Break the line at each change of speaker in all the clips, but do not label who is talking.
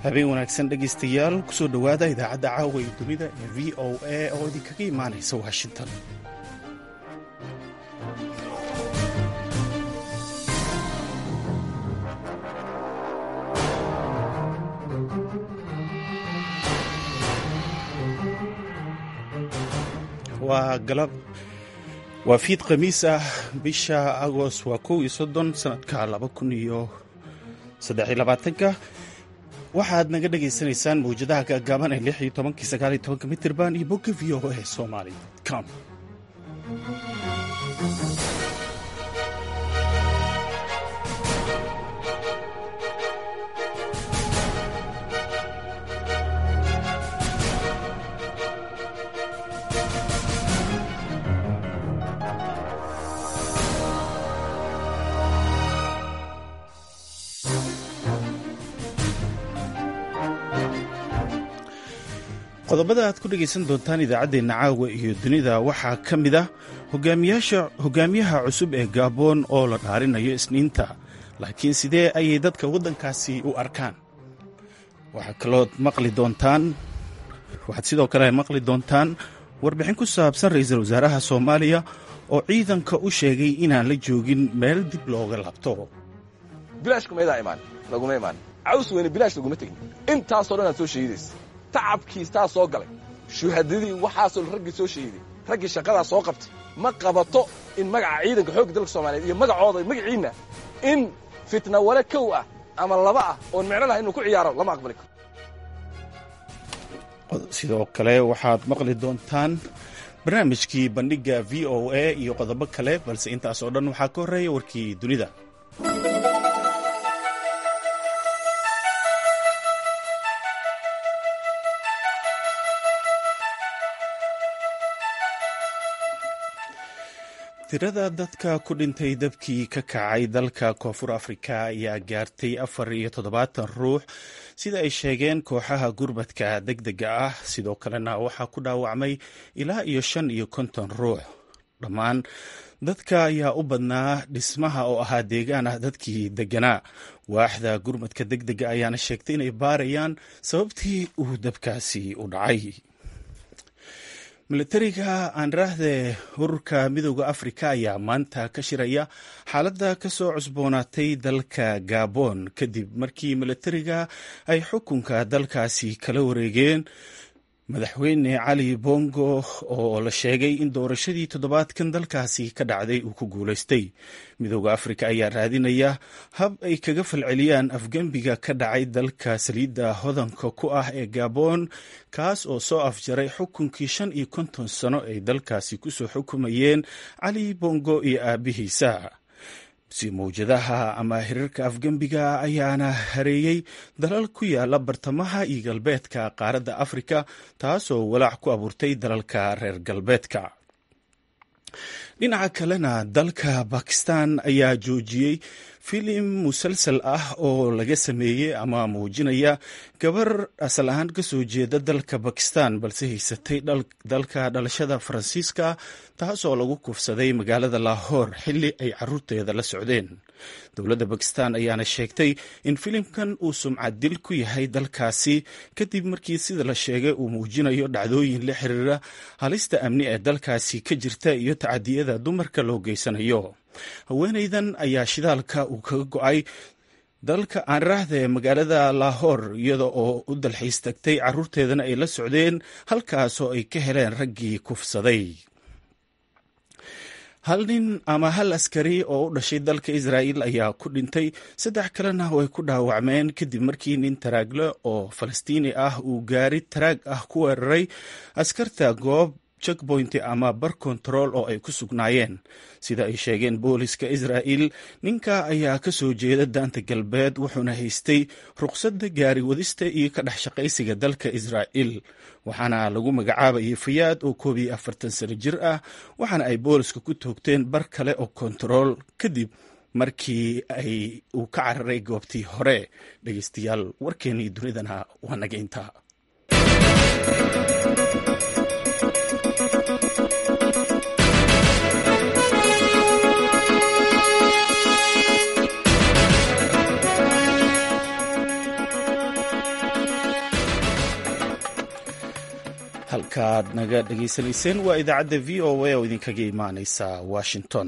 habeen wanaagsan dhegaystayaal kusoo dhowaada idaacadda caawa ee dunida ee v o a oo idinkaga imaanaysa washington waa galab waa fiid khamiis ah bisha agost waa kow iyo soddon sanadka laba kun iyo saddexiyo labaatanka waxaad naga dhagaysanaysaan mawjadaha gaagaaban ee lix iyo tobankii sagaal iyo tobanka mitirban iyo bogga v o a somali com qodobada aad ku dhegaysan doontaan idaacaddeenna caawa iyo dunida waxaa ka mid ah hogaamiyaha cusub ee gaaboon oo la dhaarinayo isniinta laakiin sidee ayay dadka waddankaasi u arkaan waxaa kalood maqli doontaan waxaad sidoo kale maqli doontaan warbixin ku saabsan ra-iisul wasaaraha soomaaliya oo ciidanka u sheegay inaan la joogin meel dib looga laabto
bilaashkumaydaa imaan laguma imaan caws weyne bilaash laguma tegin intaasoo dhan aad soo sheegidaysa tacabkiistaa soo galay shuhadadii waxaasoo raggii soo sheegiday raggii shaqadaa soo qabtay ma qabato in magaca ciidanka xoogga dalka soomaaliyeed iyo magacooda magaciinna in fitna wale kow ah ama laba ah oon micno laha inuu ku ciyaaro lama aqbali karo
sidoo kale waxaad maqli doontaan barnaamijkii bandhigga v o a iyo qodobo kale balse intaas oo dhan waxaa ka horreeya warkii dunida tirada dadka ku dhintay dabkii ka kacay dalka koonfur afrika ayaa gaartay afar iyo toddobaatan ruux sida ay sheegeen kooxaha gurmadka deg dega ah sidoo kalena waxaa ku dhaawacmay ilaa iyo shan iyo konton ruux dhammaan dadka ayaa u badnaa dhismaha oo ahaa deegaan ah dadkii deganaa waaxda gurmadka deg dega ayaana sheegtay inay baarayaan sababtii uu dabkaasi u dhacay milatariga aanraahde ururka midooda afrika ayaa maanta ka shiraya xaaladda ka soo cusboonaatay dalka gabon kadib markii milatariga ay xukunka dalkaasi kala wareegeen madaxweyne cali bongo oo la sheegay in doorashadii toddobaadkan dalkaasi ka dhacday uu ku guulaystay midooda afrika ayaa raadinaya hab ay kaga falceliyaan afgembiga ka dhacay dalka saliidda hodanka ku ah ee gabon kaas oo soo afjaray xukunkii shan iyo konton sano ay dalkaasi kusoo xukumayeen cali bongo iyo aabihiisa si mawjadaha ama hirarka afgembiga ayaana hareeyey dalal ku yaala bartamaha iyo galbeedka qaaradda afrika taasoo walaac ku abuurtay dalalka reer galbeedka dhinaca kalena dalka bakistan ayaa joojiyey filim musalsal ah oo laga sameeyey ama muujinaya gabar asal ahaan ka soo jeeda dalka bakistan balse haysatay dalka dhalashada faransiiska taasoo lagu kufsaday magaalada lahoor xilli ay caruurteeda la socdeen dowladda bakistan ayaana sheegtay in filimkan uu sumcad dil ku yahay dalkaasi kadib markii sida la sheegay uu muujinayo dhacdooyin la xiriira halista amni ee dalkaasi ka jirta iyo tacadiyada dumarka loo geysanayo haweenaydan ayaa shidaalka uu kaga go-ay dalka aanraahda ee magaalada lahoor iyada oo u dalxiis tagtay caruurteedana ay la socdeen halkaasoo ay ka heleen raggii kufsaday hal nin ama hal askari oo u dhashay dalka israa'il ayaa ku dhintay saddex kalena way ku dhaawacmeen kadib markii nin taraagle oo falastiini ah uu gaari taraag ah ku weeraray askarta goob checkpoint ama bar control oo ay ku sugnaayeen sida ay sheegeen booliska israa'il ninka ayaa ka soo jeeda daanta galbeed wuxuuna haystay ruqsadda gaari wadista iyo ka dhex shaqaysiga dalka israa'il waxaana lagu magacaabayay fayaad oo koob iyo afartan sano jir ah waxaana ay booliska ku toogteen bar kale oo kontarool kadib markii ay uu ka cararay goobtii hore dhegeystayaal warkeennii dunidana waa naga intaa halkaaad naga dhegaysanayseen waa idaacadda v o a oo idinkaga imaaneysa washington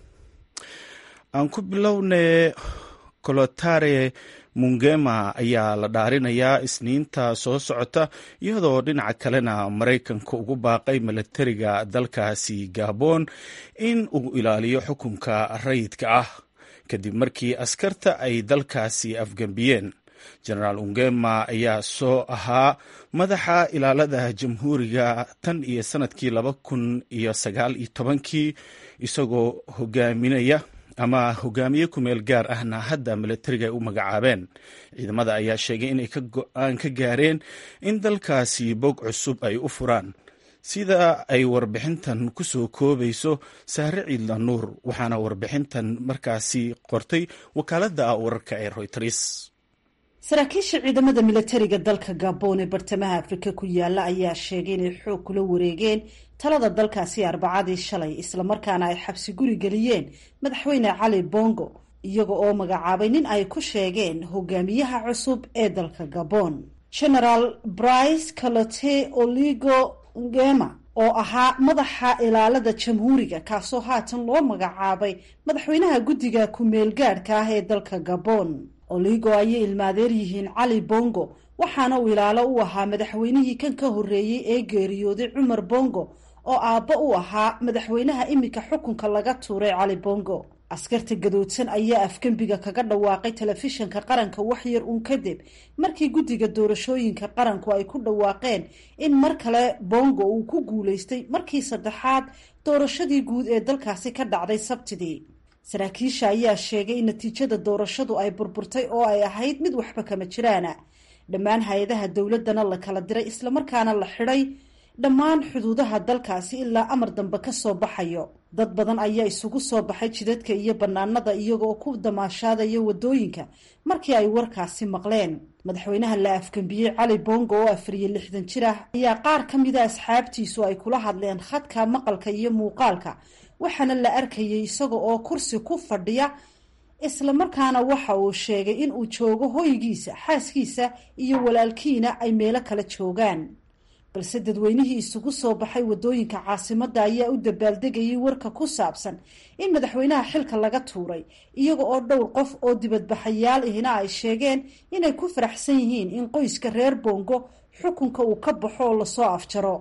aan ku bilownay kolotare mungema ayaa la dhaarinayaa isniinta soo socota iyadoo dhinaca kalena maraykanka ugu baaqay milatariga dalkaasi gabon in uu ilaaliyo xukunka rayidka ah kadib markii askarta ay dalkaasi afgembiyeen jenaraal ungema ayaa soo ahaa madaxa ilaalada jamhuuriga tan iyo sanadkii laba kun iyo sagaal iyo tobankii isagoo hogaaminaya ama hogaamiye kumeel gaar ahna hadda milatariga ay u magacaabeen ciidamada ayaa sheegay inay ka go-aan ka gaareen in dalkaasi bog cusub ay u furaan sida ay warbixintan ku soo koobayso saare ciidla nuur waxaana warbixintan markaasi qortay wakaaladda wararka ee royters
saraakiisha ciidamada milatariga dalka gabon ee bartamaha afrika ku yaala ayaa sheegay inay xoog kula wareegeen talada dalkaasi arbacadii shalay islamarkaana ay xabsi guri geliyeen madaxweyne cali bongo iyaga oo magacaabay nin ay ku sheegeen hogaamiyaha cusub ee dalka gabon genaraal brice calote oligo ngema oo ahaa madaxa ilaalada jamhuuriga kaasoo haatan loo magacaabay madaxweynaha guddiga ku-meel gaadhka ah ee dalka gabon oligo ayay ilmaadeer yihiin cali bongo waxaana uu ilaalo u ahaa madaxweynihii kan ka horreeyey ee geeriyooday cumar bongo oo aabbo u ahaa madaxweynaha iminka xukunka laga tuuray cali bongo askarta gadoodsan ayaa afgembiga kaga dhawaaqay telefishinka qaranka waxyar uun kadib markii guddiga doorashooyinka qaranku ay ku dhawaaqeen in mar kale bongo uu ku guulaystay markii saddexaad doorashadii guud ee dalkaasi ka dhacday sabtidii saraakiisha ayaa sheegay in natiijada doorashadu ay burburtay oo ay ahayd mid waxba kama jiraana dhammaan hay-adaha dowladana la kala diray islamarkaana la xidhay dhammaan xuduudaha dalkaasi ilaa amar dambe ka soo baxayo dad badan ayaa isugu soo baxay jidadka iyo bannaanada iyagoo ku damaashaadaya wadooyinka markii ay warkaasi maqleen madaxweynaha la afgembiyey cali bongo oo afar iyo lixdan jir ah ayaa qaar ka mida asxaabtiisu ay kula hadleen khadka maqalka iyo muuqaalka waxaana la arkayay isaga oo kursi ku fadhiya islamarkaana waxa uu sheegay in uu joogo hoygiisa xaaskiisa iyo walaalkiina ay meelo kala joogaan balse dadweynihii isugu soo baxay wadooyinka caasimadda ayaa u dabaaldegayay warka ku saabsan in madaxweynaha xilka laga tuuray iyaga oo dhowr qof oo dibadbaxayaal ihina ay sheegeen inay ku faraxsan yihiin in qoyska reer bongo xukunka uu ka baxo oo lasoo afjaro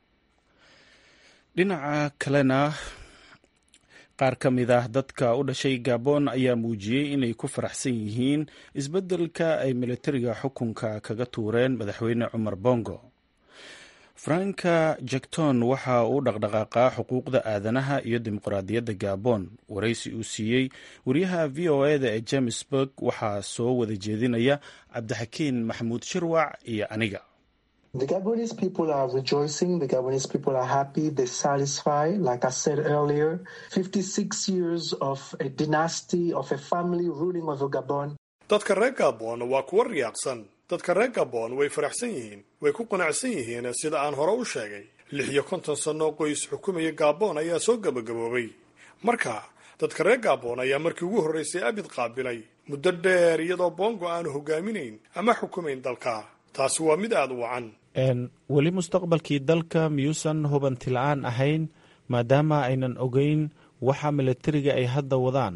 dhinaca kalena qaar ka mid ah dadka u dhashay gabon ayaa muujiyey inay ku faraxsan yihiin isbeddelka ay militariga xukunka kaga tuureen madaxweyne cumar bongo franka jekton waxa uu dhaqdhaqaaqaa xuquuqda aadanaha iyo dimuqraadiyadda gabon waraysi uu siiyey wariyaha v o eda ee jamesburg waxaa soo wada jeedinaya cabdixakiin maxamuud shirwac iyo aniga
The Gabonese people are rejoicing. The Gabonese people are happy. They're satisfied. Like I said earlier, 56 years of a dynasty, of a family ruling over Gabon.
dadka reer gabon waa kuwa riyaaqsan dadka reer gabon way faraxsan yihiin way ku qanacsan yihiin sida aan hore u sheegay lix iyo konton sano qoys xukumaya gabon ayaa soo gabagaboobay marka dadka reer gabon ayaa markii ugu horreysay abid qaabilay muddo dheer iyadoo bongo aanu hogaaminayn ama xukumayn dalka taasi waa mid aada u wacan
weli mustaqbalkii dalka miyuusan hubanti la-aan ahayn maadaama aynan ogeyn waxa milatariga ay hadda wadaan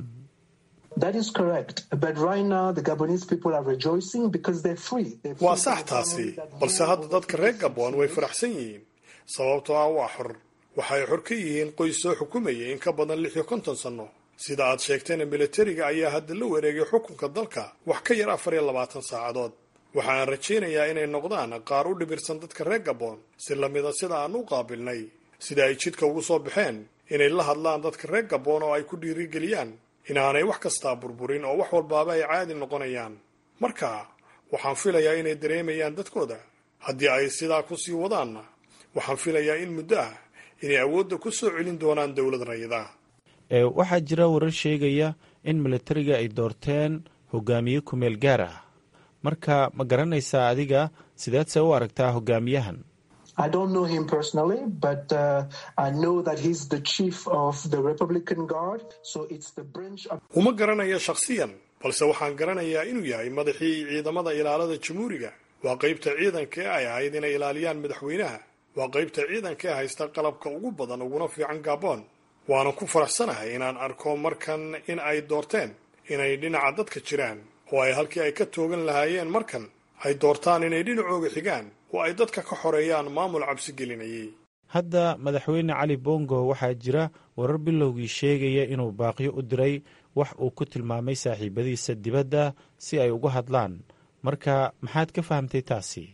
That is correct. But right now, the Gabonese people are rejoicing because they're free. They're free
waa
from
sax
the
taasi
government that
balse
rules
hadda
over
dadka reer
56
gabon way
years.
faraxsan yihiin sababtoo ah waa xor waxay xor ka yihiin qoys soo xukumaya in ka badan lix iyo konton sano sida aad sheegtayna militariga ayaa hadda la wareegay xukunka dalka wax ka yar afar iyo labaatan saacadood waxaan rajaynayaa inay noqdaan qaar u dhibirsan dadka reer gabon si lamida sida aan u qaabilnay sida ay jidka ugu soo baxeen inay la hadlaan dadka reer gabon oo ay ku dhiirigeliyaan inaanay wax kastaa burburin oo wax walbaaba ay caadi noqonayaan marka waxaan filayaa inay dareemayaan dadkooda haddii ay sidaa kusii wadaanna waxaan filayaa in muddo ah inay awoodda ku soo celin doonaan dowlad rayida
ee waxaa jira warar sheegaya in militariga ay doorteen hogaamiye kumeel gaar ah marka ma garanaysaa adiga sideedse u aragtaa hogaamiyahan
I don't know him personally, but uh, I know that he's the chief of the Republican Guard. So it's the branch of
uma garanayo shakhsiyan balse waxaan garanayaa inuu yahay madaxii ciidamada ilaalada jamhuuriga waa qaybta ciidanka ee ay ahayd inay ilaaliyaan madaxweynaha waa qaybta ciidanka ee haysta qalabka ugu badan uguna fiican gabon waana ku faraxsanahay inaan arko markan in ay doorteen inay dhinaca dadka jiraan oo ay halkii ay ka toogan lahaayeen markan ay doortaan inay dhinacooga xigaan oo ay dadka ka xoreeyaan maamul cabsi gelinayay
hadda madaxweyne cali bongo waxaa jira warar bilowgii sheegaya inuu baaqyo u diray wax uu ku tilmaamay saaxiibadiisa dibadda si ay uga hadlaan marka maxaad ka fahamtay taasi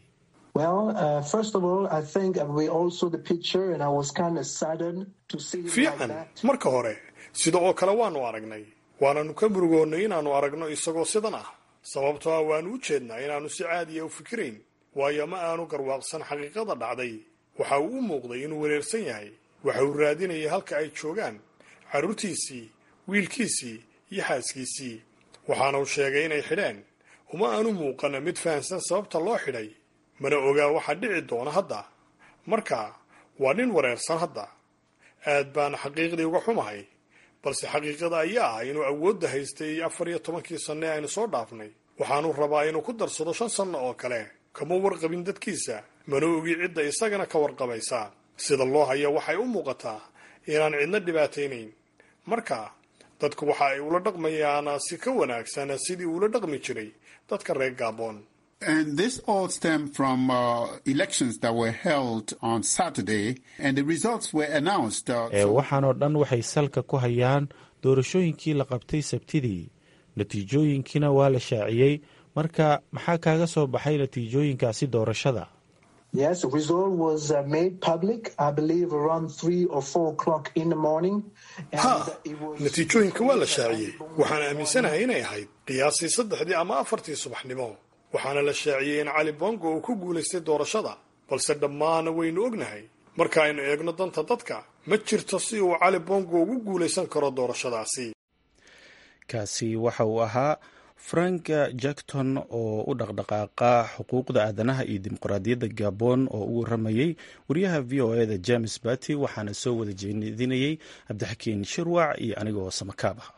fiican marka hore sida oo kale waannu aragnay waananu ka murugoonnay inaannu aragno isagoo sidan ah sababtoo ah waannu u jeednaa inaannu si caadiya u fikirayn waayo ma aanu garwaaqsan xaqiiqada dhacday waxa uu u muuqday inuu wareersan yahay waxa uu raadinayay halka ay joogaan carruurtiisii wiilkiisii iyo xaaskiisii waxaana uu sheegay inay xidheen uma aanu muuqana mid fahamsan sababta loo xidhay mana ogaa waxa dhici doona hadda marka waa nin wareersan hadda aad baana xaqiiqdii uga xumahay balse xaqiiqada ayaa ah inuu awoodda haystay afar iyo tobankii sanne aynu soo dhaafnay waxaanu rabaa inuu ku darsado shan sanno oo kale kama warqabin dadkiisa mana ogi cidda isagana ka warqabaysa sida loo haya waxay u muuqataa inaan cidna dhibaataynayn marka dadku waxa ay ula dhaqmayaan si ka wanaagsan sidii uula dhaqmi jiray dadka reer gabon
And this all stemmed from uh, elections that were held on Saturday, and the results were announced.
ee waxaanoo dhan waxay salka ku hayaan doorashooyinkii la qabtay sabtidii natiijooyinkiina waa la shaaciyey marka maxaa kaaga soo baxay natiijooyinkaasi doorashada
Yes, the result was uh, made public, I believe, around three or four o'clock in the morning.
ha natiijooyinka waa la shaaciyey waxaan aaminsanahay inay ahayd qiyaasii saddexdii ama afartii subaxnimo waxaana la shaaciyey in cali bongo uu ku guulaystay doorashada balse dhammaana waynu ognahay marka aynu eegno danta dadka ma jirto si uu cali bongo ugu guulaysan karo doorashadaasi
kaasi waxa uu ahaa frank jackton oo u dhaqdhaqaaqa xuquuqda aadanaha iyo dimuqraadiyadda gabon oo u waramayey wariyaha v o eda james bati waxaana soo wada jeedinayey cabdixakiin shirwac iyo anigoo samakaab ah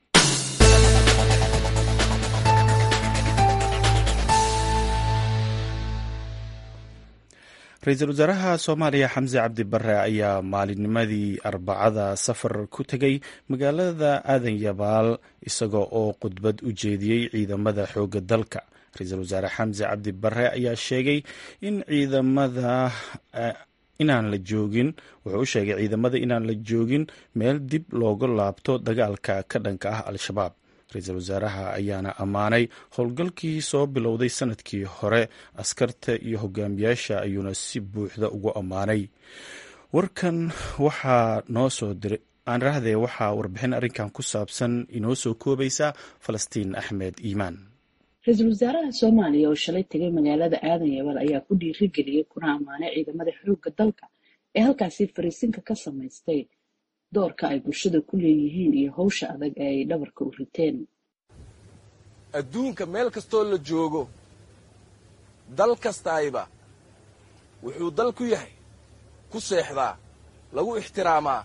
ra-iisul wasaaraha soomaaliya xamse cabdi bare ayaa maalinnimadii arbacada safar ku tegay magaalada aadan yabaal isaga oo khudbad u jeediyey ciidamada xoogga dalka ra-iisul wasaare xamse cabdi bare ayaa sheegay in ciidamada inaan la joogin wuxuu u sheegay ciidamada inaan la joogin meel dib looga laabto dagaalka ka dhanka ah al-shabaab ra-iisul wasaaraha ayaana ammaanay howlgalkii soo bilowday sanadkii hore askarta iyo hogaamiyaasha ayuuna si buuxda ugu ammaanay warkan waxaa noo soo diray aanrahdee waxaa warbixin arrinkan ku saabsan inoo soo koobaysa falastiin axmed iimaan
ra-iisul wasaaraha soomaaliya oo shalay tegay magaalada aadan yabal ayaa ku dhiirigeliyey kuna ammaanay ciidamada xoogga dalka ee halkaasi fariisinka ka samaystay doorka ay bulshada ku leeyihiin iyo hawsha adag ee ay dhabarka u riteen
adduunka meel kastoo la joogo dal kastaayba wuxuu dal ku yahay ku seexdaa lagu ixtiraamaa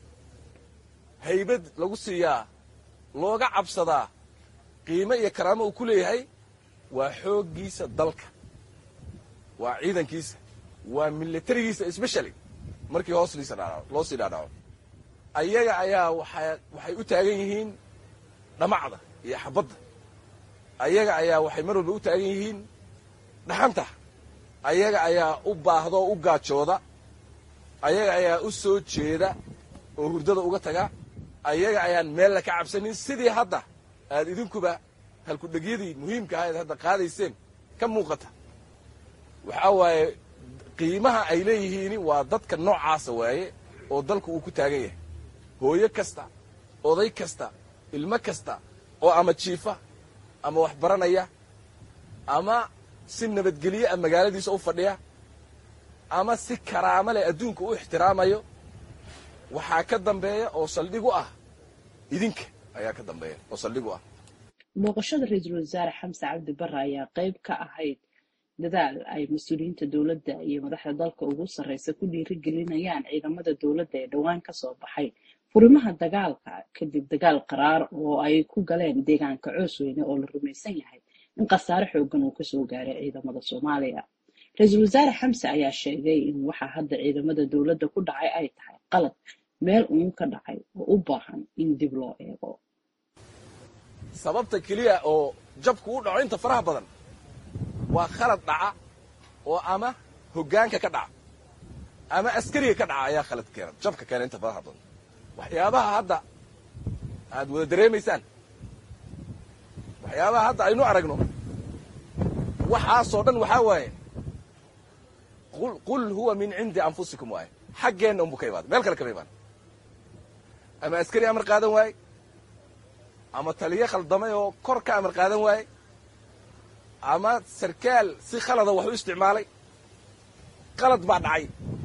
haybad lagu siiyaa looga cabsadaa qiimo iyo karaamo uu ku leeyahay waa xooggiisa dalka waa ciidankiisa waa milatarigiisa especially markii hoos loo sii dhaadhaco ayaga ayaa waxay u taagan yihiin dhamacda iyo xabadda ayaga ayaa waxay mar walba u taagan yihiin dhaxanta ayaga ayaa u baahdaoo u gaajooda ayaga ayaa u soo jeeda oo hurdada uga taga ayaga ayaan meella ka cabsanin sidii hadda aad idinkuba halkudhegyadii muhiimka ahayd hadda qaadayseen ka muuqata waxaa waaye qiimaha ay leeyihiin waa dadka noocaasa waaye oo dalku uu ku taagan yahay hooyo kasta oday kasta ilmo kasta oo ama jiifa ama wax baranaya ama si nabadgelye ah magaaladiisa u fadhiya ama si karaamo leh adduunka u ixtiraamayo waxaa ka dambeeya oo saldhig u ah idinka ayaa ka dambeeya oo saldhig u ah
booqashada ra-iisul wasaare xamse cabdi bare ayaa qayb ka ahayd dadaal ay mas-uuliyiinta dowladda iyo madaxda dalka ugu sarreysa ku dhiirigelinayaan ciidamada dowladda ee dhowaan ka soo baxay furimaha dagaalka kadib dagaal qaraar oo ay ku galeen deegaanka coosweyne oo la rumaysan yahay in khasaare xoogan uu kasoo gaaray ciidamada soomaaliya ra-iisul wasaare xamse ayaa sheegay in waxaa hadda ciidamada dowladda ku dhacay ay tahay qalad meel uun ka dhacay oo u baahan in dib loo eego
sababta keliya oo jabku u dhaco inta faraha badan waa khalad dhaca oo ama hoggaanka ka dhaca ama askariga ka dhaca ayaa khalad keena jabka keena inta faraha badan waxyaabaha hadda aad wada dareemaysaan waxyaabaha hadda aynu aragno waxaasoo dhan waxaa waaye qul huwa min cindi anfusikum waaye xaggeenna unbu ka imaada meel kale kama imaan ama askari amar qaadan waaye ama taliyo khaldamay oo kor ka amar qaadan waaye ama sarkaal si khalada wax u isticmaalay qalad baa dhacay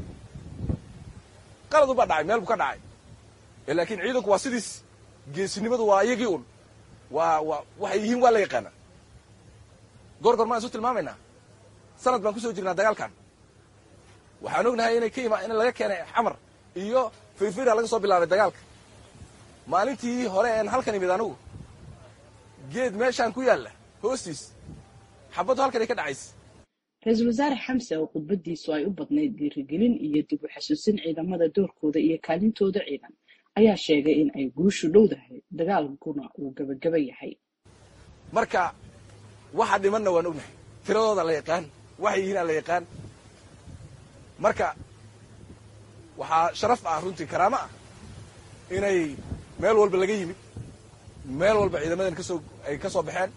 qaladu baa dhacay meel buu ka dhacay laakiin ciidanku waa sidiis geesinimadu waa iyagii un waa waa waxay yihiin waa la yaqaanaa goor goor maan isu tilmaamaynaa sanad baan ku soo jirnaa dagaalkan waxaan ognahay inay ka ima in laga keenay xamar iyo firfira laga soo bilaabay dagaalka maalintii hore een halkan imid anugu geed meeshaan ku yaalla hoostiis xabaddu halkan ay ka dhacaysa
ra-iisul wasaare xamse oo khudbadiisu ay u badnayd dhiirigelin iyo dib u xasuusin ciidamada doorkooda iyo kaalintooda ciidan ayaa sheegay in ay guushu dhowdahay dagaalkuna uu gebagaba yahay
marka waxa dhimanna waan ognahay tiradooda la yaqaan waxay yihiin aan la yaqaan marka waxaa sharaf ah runtii karaamo ah inay meel walba laga yimid meel walba ciidamadan kasoo ay ka soo baxeen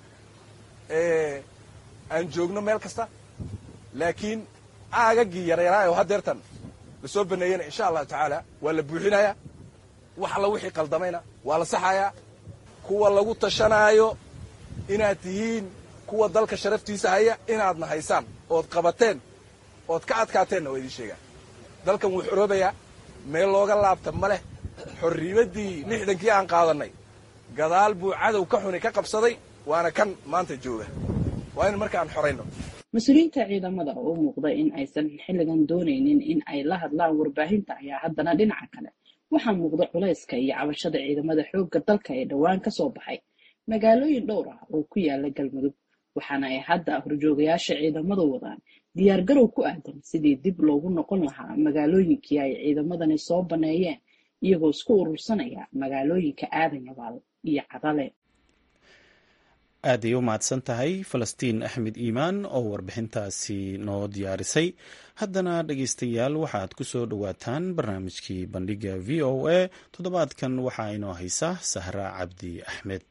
aan joogno meel kasta laakiin aagagii yaryaraay oo haddeertan lasoo baneeyena insha allahu tacaala waa la buuxinayaa wax alla wixii qaldamayna waa la saxayaa kuwa lagu tashanaayo inaad tihiin kuwa dalka sharaftiisa haya inaadna haysaan ood qabateen ood ka adkaateenna waa idiin sheegaa dalkan wuu xoroobayaa meel looga laabta ma leh xorriimaddii lixdankii aan qaadannay gadaal buu cadow ka xuni ka qabsaday waana kan maanta jooga waa in marka aan xorayno
mas-uuliyiinta ciidamada oo u muuqda in aysan xilligan doonaynin in ay la hadlaan warbaahinta ayaa haddana dhinaca kale waxaa muuqda culayska iyo cabashada ciidamada xoogga dalka ee dhowaan ka soo baxay magaalooyin dhowr ah oo ku yaala galmudug waxaana ay hadda horjoogayaasha ciidamadu wadaan diyaargarow ku aadan sidii dib loogu noqon lahaa magaalooyinkii ay ciidamadani soo baneeyeen iyagoo isku urursanaya magaalooyinka aadan yabaal iyo cadale
aaday u mahadsan tahay falastiin axmed iimaan oo warbixintaasi noo diyaarisay haddana dhegeystayaal waxaad ku soo dhowaataan barnaamijkii bandhiga v o a toddobaadkan waxaa inoo haysa sahra cabdi axmed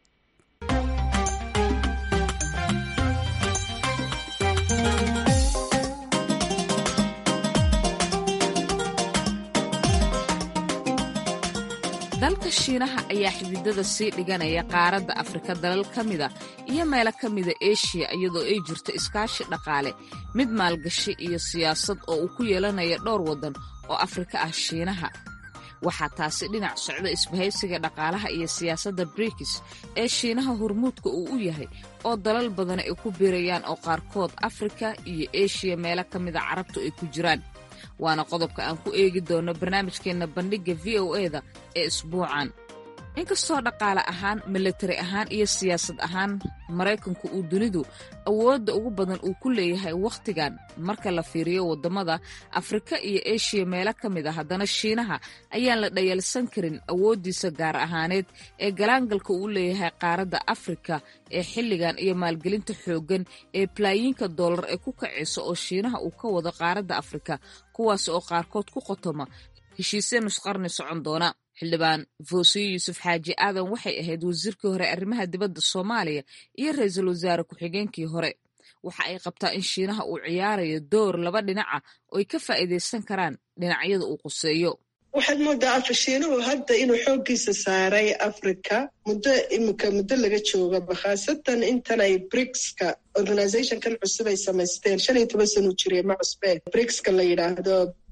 dalka shiinaha ayaa xididada sii dhiganaya qaaradda afrika dalal ka mida iyo meelo ka mida eshiya iyadoo ay jirto iskaashi dhaqaale mid maalgashi iyo siyaasad oo uu ku yeelanaya dhowr waddan oo afrika ah shiinaha waxaa taasi dhinac socda isbahaysiga dhaqaalaha iyo siyaasadda brikis ee shiinaha hormuudka uu u yahay oo dalal badan ay ku biirayaan oo qaarkood afrika iyo eshiya meelo ka mida carabtu ay ku jiraan waana qodobka aan ku eegi doono barnaamijkeenna bandhigga v o eda ee isbuucan inkastoo dhaqaale ahaan milatari ahaan iyo siyaasad ahaan maraykanku uu dunidu awoodda ugu badan uu ku leeyahay wakhtigan marka la fiiriyo waddamada afrika iyo eshiya meelo ka mid a haddana shiinaha ayaan la dhayalsan karin awooddiisa gaar ahaaneed ee galaangalka uu leeyahay qaaradda afrika ee xilligan iyo maalgelinta xooggan ee balaayiinka dollar ee ku kacaysa oo shiinaha uu ka wado qaaradda afrika kuwaas oo qaarkood ku qotoma heshiisya nusqarni socon doona xildhibaan foosiyo yuusuf xaaji aadan waxay ahayd wasiirkii hore arrimaha dibadda soomaaliya iyo ra-iisul wasaare ku-xigeenkii hore waxa ay qabtaa in shiinaha uu ciyaarayo door laba dhinaca oo ay ka faa'iidaysan karaan dhinacyada uu quseeyo
waxaad moodaa afashiinuhu hadda inuu xooggiisa saaray africa muddo imika muddo laga joogaba khaasatan intan ay brigska organizationkan cusub ay samaysteen shan iyo toban sanu jire ma cusbeen brigska la yidhaahdo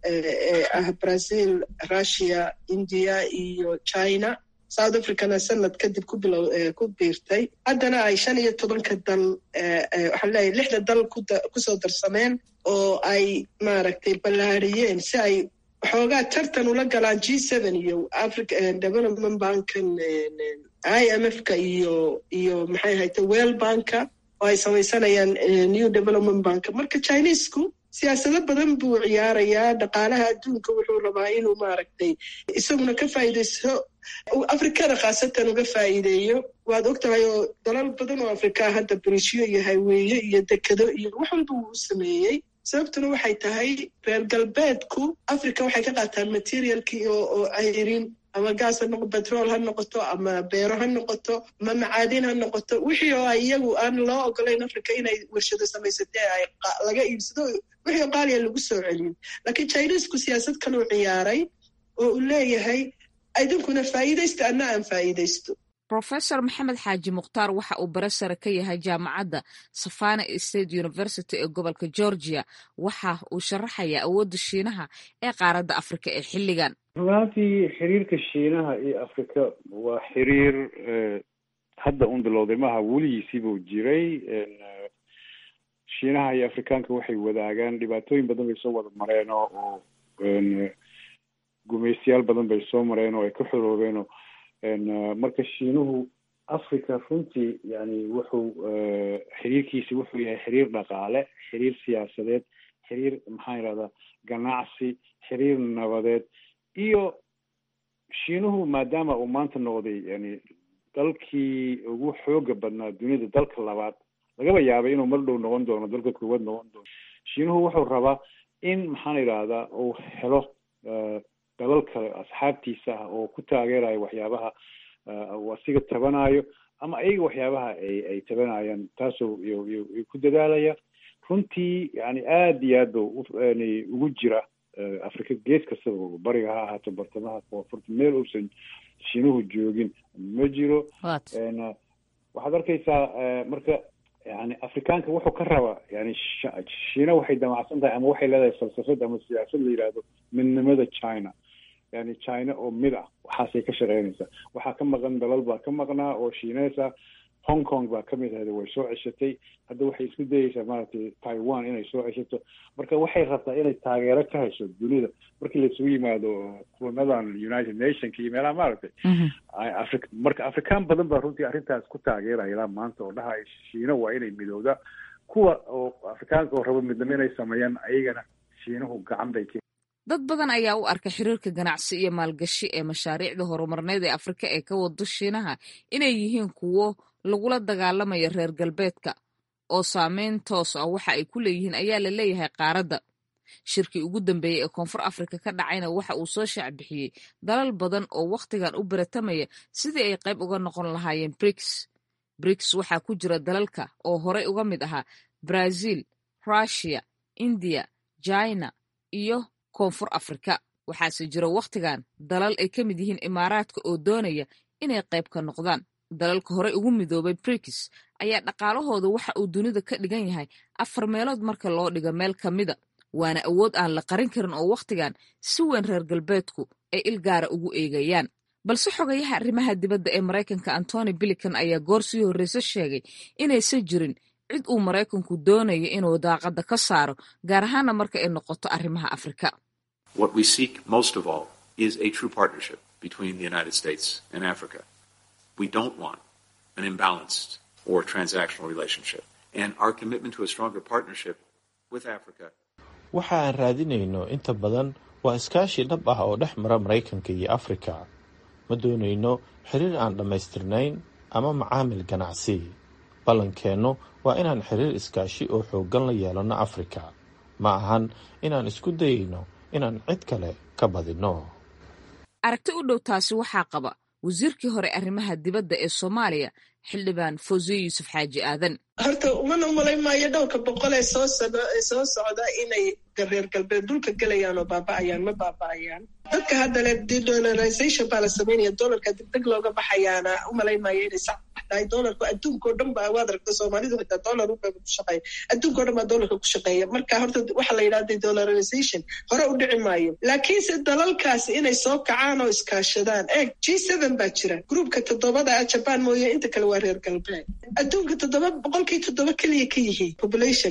ee ah brazil russia india iyo china south africana sanad kadib ku bilow ku biirtay haddana ay shan iyo tobanka dal waxaan leeyahay lixda dal kusoo darsameen oo ay maaragtay ballaariyeen si ay waxoogaa tartan ula galaan g seven iyo africa development bankan i m f ka iyo iyo maxay ahayte well banka oo ay samaysanayaan new development bank marka chinesku siyaasado badan buu ciyaarayaa dhaqaalaha adduunka wuxuu rabaa inuu maaragtay isaguna ka faa'iidaysto afrikada khaasatan uga faa'iideeyo waad og tahay oo dalal badan oo afrikaa hadda brishiyo iyo hayweeye iyo dekado iyo wax walba wuu u sameeyey sababtuna waxay tahay reer galbeedku africa waxay ka qaataan materialkii oo ayrin ama gaas ha noqo betrol ha noqoto ama beero ha noqoto ama macaadin ha noqoto wixii oo iyagu aan loo ogolayn africa inay warshado samaysatee ay laga iibsado wixii oo qaaliya lagu soo celiyo laakiin chinesku siyaasad kaluu ciyaaray oo uu leeyahay idinkuna faa'iidaysta anna aan faa'iidaysto
rofesor maxamed xaaji mukhtaar waxa uu bare sare ka yahay jaamacadda savana state university ee gobolka georgia waxa uu sharaxayaa awoodda shiinaha ee qaaradda afrika ee xilligan
runaantii xiriirka shiinaha iyo afrika waa xiriir hadda un bilowday maaha weligiisiibuu jiray shiinaha iyo afrikaanka waxay wadaagaan dhibaatooyin badan bay soo wada mareen oo oo gumaystayaal badan bay soo mareen oo ay ka xoroobeen oo marka shiinuhu africa runtii yani wuxuu xiriirkiisi wuxuu yahay xiriir dhaqaale xiriir siyaasadeed xiriir maxaan yidhahdaa ganacsi xiriir nabadeed iyo shiinuhu maadaama uu maanta noqday yani dalkii ugu xooga badnaa duniyada dalka labaad lagaba yaabay inuu mar dhow noqon doono dalka koowaad noqon doono shiinuhu wuxuu rabaa in maxaan yidhahdaa uu helo dalal kale asxaabtiisa ah oo ku taageerayo waxyaabaha uu asiga tabanayo ama ayaga waxyaabaha ay ay tabanayaan taasoo y ku dadaalaya runtii yani aad iyo aad ba yani ugu jira afrika gees kastaba bariga ha ahaato bartamaha koonfurta meel uusan shiinuhu joogin ma jiro waxaad arkaysaa marka yani afrikaanka wuxuu ka rabaa yani shiina waxay damacsan tahay ama waxay leedahay falsafad ama siyaasad la yidhaahdo midnimada china yani china oo mid ah waxaasay ka shaqeynaysaa waxaa ka maqan dalal baa ka maqnaa oo shiineys ah hong kong baa kamid ahayd way soo ceshatay hadda waxay isku dayeysaa maaragtay taiwan inay soo ceshato marka waxay rabtaa inay taageero ka hesho dunida markii laisugu yimaado kulamadan united nationka iyo meelaha maaragtay afri marka afrikaan badan baa runtii arrintaas ku taageeraya ilaa maanta oo dhahaya shiina waa inay midowda kuwa oo afrikaanka oo rabo midnimo inay sameeyaan ayagana shiinuhu gacan bay ka
dad badan ayaa u arka xiriirka ganacsi iyo maalgashi ee mashaariicda horumarneed ee afrika ee ka wado shiinaha inay yihiin kuwo lagula dagaalamaya reer galbeedka oo saameyn toos ah waxa ay ku leeyihiin ayaa la leeyahay qaaradda shirkii ugu dambeeyey ee koonfur afrika ka dhacayna waxa uu soo shaacbixiyey dalal badan oo wakhtigan u baratamaya sidii ay qayb uga noqon lahaayeen briks briks waxaa ku jira dalalka oo horey uga mid ahaa brazil russiya indiya china iyo koonfur afrika waxaase jira wakhtigan dalal ay ka mid yihiin imaaraadka oo doonaya inay qayb ka noqdaan dalalka horey ugu midoobay brikis ayaa dhaqaalahooda waxa uu dunida ka dhigan yahay afar meelood marka loo dhigo meel ka mida waana awood aan la qarin karin oo wakhtigan si weyn reer galbeedku ay ilgaara ugu eegayaan balse xogayaha arrimaha dibadda ee maraykanka antony bilican ayaa goor sii horreyse sheegay inaysan jirin cid uu maraykanku doonayo inuu daaqadda ka saaro gaar ahaana marka ay noqoto arrimaha afrika
We don't want an imbalanced or transactional relationship. And our commitment to a stronger partnership with Africa.
waxa aan raadinayno inta badan waa iskaashi dhab ah oo dhex mara maraykanka iyo afrika ma doonayno xiriir aan dhammaystirnayn ama macaamil ganacsi ballankeennu waa inaan xiriir iskaashi oo xooggan la yeelanno afrika ma ahan inaan isku dayayno inaan cid kale ka badinno
aragti u dhow taasi waxaa qaba wasiirkii hore arrimaha dibadda ee soomaaliya xildhibaan fawziye yuusuf xaaji aadan
horta umana umalayn maayo dhowrka boqol ee soo socda ee soo socda inay reer galbeed dhulka gelayaan oo baaba'ayaan ma baaba'ayaan dadka hadda le dedolarization baa la samaynaya dolarka degdeg looga baxayaana umalayn maayo inay sax tahay dolarku adduunka oo dhan ba waad aragta soomaalidu xitaa dolar uba ku shaqeeya adduunka o dhan baa dolarka ku shaqeeya marka horta waxa la yidhahda dedolarization hore u dhici maayo laakiinse dalalkaas inay soo kacaan oo iskaashadaan eeg g seven baa jira gruupka toddobada ah jaban mooye inta kale waa reer galbeed adduunka toddoba boqolkii toddoba keliya ka yihiin populationka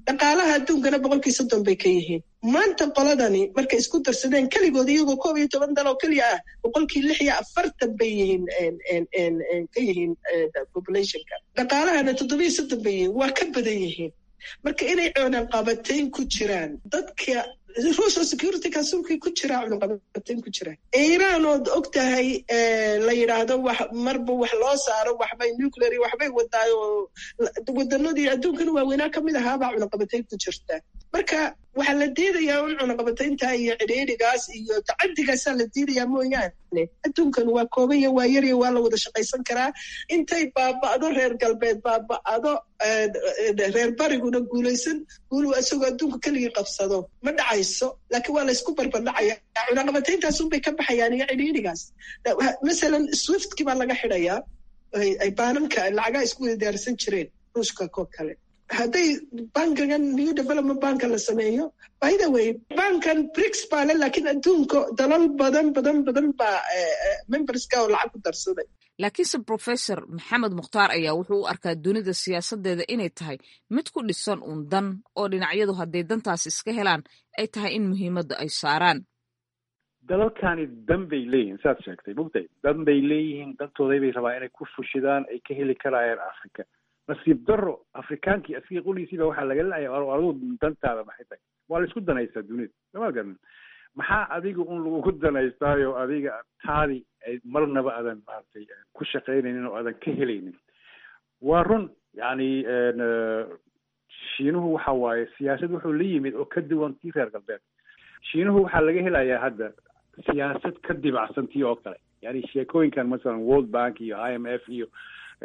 dhaqaalaha adduunkana boqolkii soddon bay ka yihiin maanta qoladani markay isku darsadeen keligood iyagoo koob iyo toban dal oo keliya ah boqolkii lix iyo afartan bay yihiin ka yihiin populationka dhaqaalahana toddobiyo soddon bay yihiin waa ka badan yihiin marka inay cunaqabatayn ku jiraan dadka ruushal security councilkii ku jiraa cunaqabatayn ku jiraan iiraan ood og tahay la yidhaahdo wax marba wax loo saaro waxbay nuclear iyo waxbay wadaayo wadanadii adduunkana waaweynaa ka mid ahaabaa cunaqabatayn ku jirta marka waxaa la diidayaa un cunaqabataynta iyo cidhiidhigaas iyo tacaddigaasaa la diidayaa mooyaane adduunkan waa koobanya waa yarya waa la wada shaqaysan karaa intay baaba'do reer galbeed baaba'do reer bariguna guulaysan guulu isagoo adduunka keligii qabsado ma dhacayso laakiin waa laysku barbardhacaya cunaqabatayntaas unbay ka baxayaan iyo cidhiidhigaas masalan swiftki baa laga xidhayaa ay baananka lacagaha isku wada diyaarsan jireen ruushka koo kale hadday bankigan new development banka la sameeyo by the way bankan brix baa le laakiin adduunka dalal badan badan badan baa memberska oo lacag ku darsaday
laakiinse professor maxamed mukhtaar ayaa wuxuu u arkaa dunida siyaasaddeeda inay tahay mid ku dhisan uun dan oo dhinacyadu hadday dantaas iska helaan ay tahay in muhiimadda ay saaraan
dalalkani dan bay leeyihiin saad sheegtay mugtay dan bay leeyihiin dantooday bay rabaa inay ku fushidaan ay ka heli karayaan africa nasiib daro afrikaankii asiga qoliisiiba waxaa laga leeyahay adigu dantaada maxay tahay waa la isku danaystaa dunida sama garan maxaa adiga un lagugu danaystaayo adiga taadi ay marnaba aadan maaragtay ku shaqaynaynin oo aadan ka helaynin waa run yacni shiinuhu waxa waaye siyaasad wuxuu la yimid oo ka duwan tii reer galbeed shiinuhu waxaa laga helayaa hadda siyaasad ka dibacsan tii oo kale yani sheekooyinkan masalan world bank iyo i m f iyo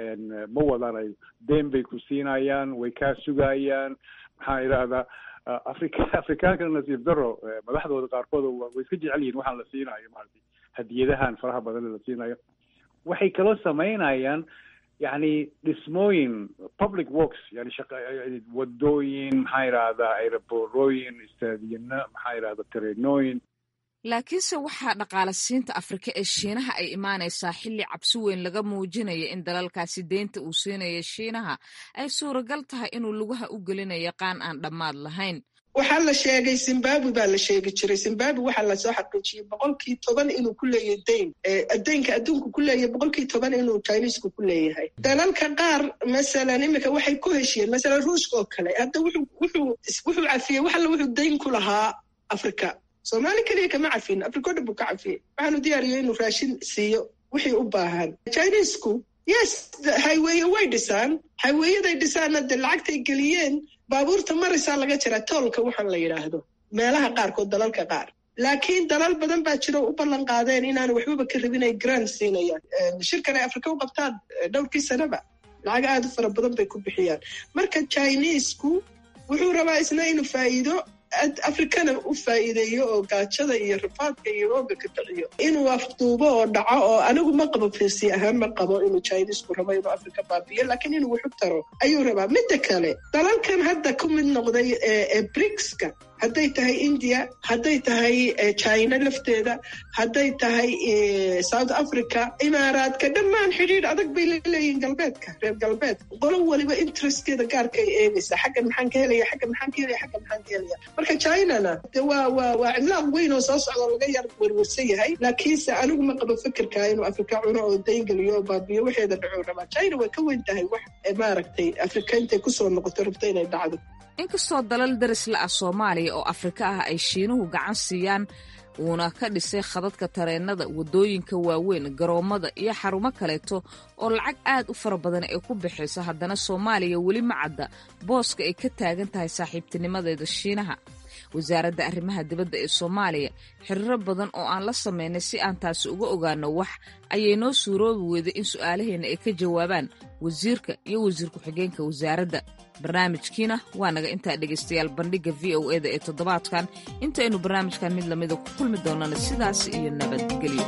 ma wadanayo deen bay ku siinayaan way kaa sugayaan maxaa idhahdaa afrika afrikaanka nasiib daro madaxdooda qaarkood way iska jecel yihin waxaan la siinayo maaragtay hadiyadahan faraha badan la siinayo waxay kaloo samaynayaan yani dhismooyin public works yani shaqa wadooyin maxaa idhahdaa aeroborooyin istaadiyana maxaa idhahda tareenooyin
laakiinse waxaa dhaqaalasiinta afrika ee shiinaha ay imaanaysaa xilli cabsi weyn laga muujinaya in dalalkaasi deynta uu siinaya shiinaha ay suuragal tahay inuu lugaha u gelinayo qaan aan dhammaad lahayn
waxaa la sheegay zimbabwe baa la sheegi jiray zimbabwe waxaa lasoo xaqiijiyey boqolkii toban inuu ku leeyahay deyn deynka adduunka ku leeyahay boqolkii toban inuu chinisku ku leeyahay dalalka qaar masalan imika waxay ku heshiyeen masalan ruushka oo kale hadda wuxuu wuxuu wuxuu cafiyey wax alla wuxuu deyn ku lahaa afrika soomaali keliya kama cafin afrika o dhan buu ka cafiyey waxaanu diyaariyey inuu raashin siiyo wixii u baahan chinisku yes highweye way dhisaan highweyaday dhisaanna dee lacagtay geliyeen baabuurta marisaa laga jiraa toolka waxaan la yidhaahdo meelaha qaarkood dalalka qaar laakiin dalal badan baa jiro u ballan qaadeen inaanu waxbaba ka rabin ay grand siinayaan shirkan ay afrika u qabtaan dhowrkii sanaba lacag aad u fara badan bay ku bixiyaan marka chinisku wuxuu rabaa isna inuu faa'iido afrikana u faa'iideeyo oo gaajada iyo rifaadka iyo rooga ka daciyo inuu afduubo oo dhaco oo anigu ma qabo firsi ahaan ma qabo inuu chinisku rabo inuu afrika baabiyo laakiin inuu waxu taro ayuu rabaa midda kale dalalkan hadda ku mid noqday ee brigska hadday tahay india hadday tahay china lafteeda hadday tahay south africa imaaraadka dhammaan xidhiidh adag bay laleeyihin galbeedka reer galbeedka qolo waliba interestkeeda gaarka ay eegaysaa xaggan maxaan ka helaya xaggan maxaan ka helaya xaggan maxaan ka helaya marka chinana de waa waa waa cimlaaq weyn oo soo socda laga yar werwersan yahay laakiinse anigu ma qabo fikirka inuu afrika cuno oo dayngeliyo oo baabiyo waxeeda dhacuu rabaa china way ka weyn tahay wax maaragtay afrika intay kusoo noqoto rabto inay dhacdo
inkastoo dalal darisla ah soomaaliya oo afrika ah ay shiinuhu gacan siiyaan uuna ka dhisay khadadka tareennada waddooyinka waaweyn garoommada iyo xarumo kaleeto oo lacag aad u fara badan ay ku bixayso haddana soomaaliya weli ma cadda booska ay ka taagan tahay saaxiibtinimadeeda shiinaha wasaaradda arrimaha dibadda ee soomaaliya xiriiro badan oo aan la samaynay si aan taasi uga ogaano wax ayay noo suuroobi weyday in su'aalaheenna ay ka jawaabaan wasiirka iyo wasiir ku-xigeenka wasaaradda barnaamijkiina waa naga intaa dhegaystayaal bandhigga v o eda ee toddobaadkan intaynu barnaamijkan mid lamida ku kulmi doonana sidaas iyo nabadgelyo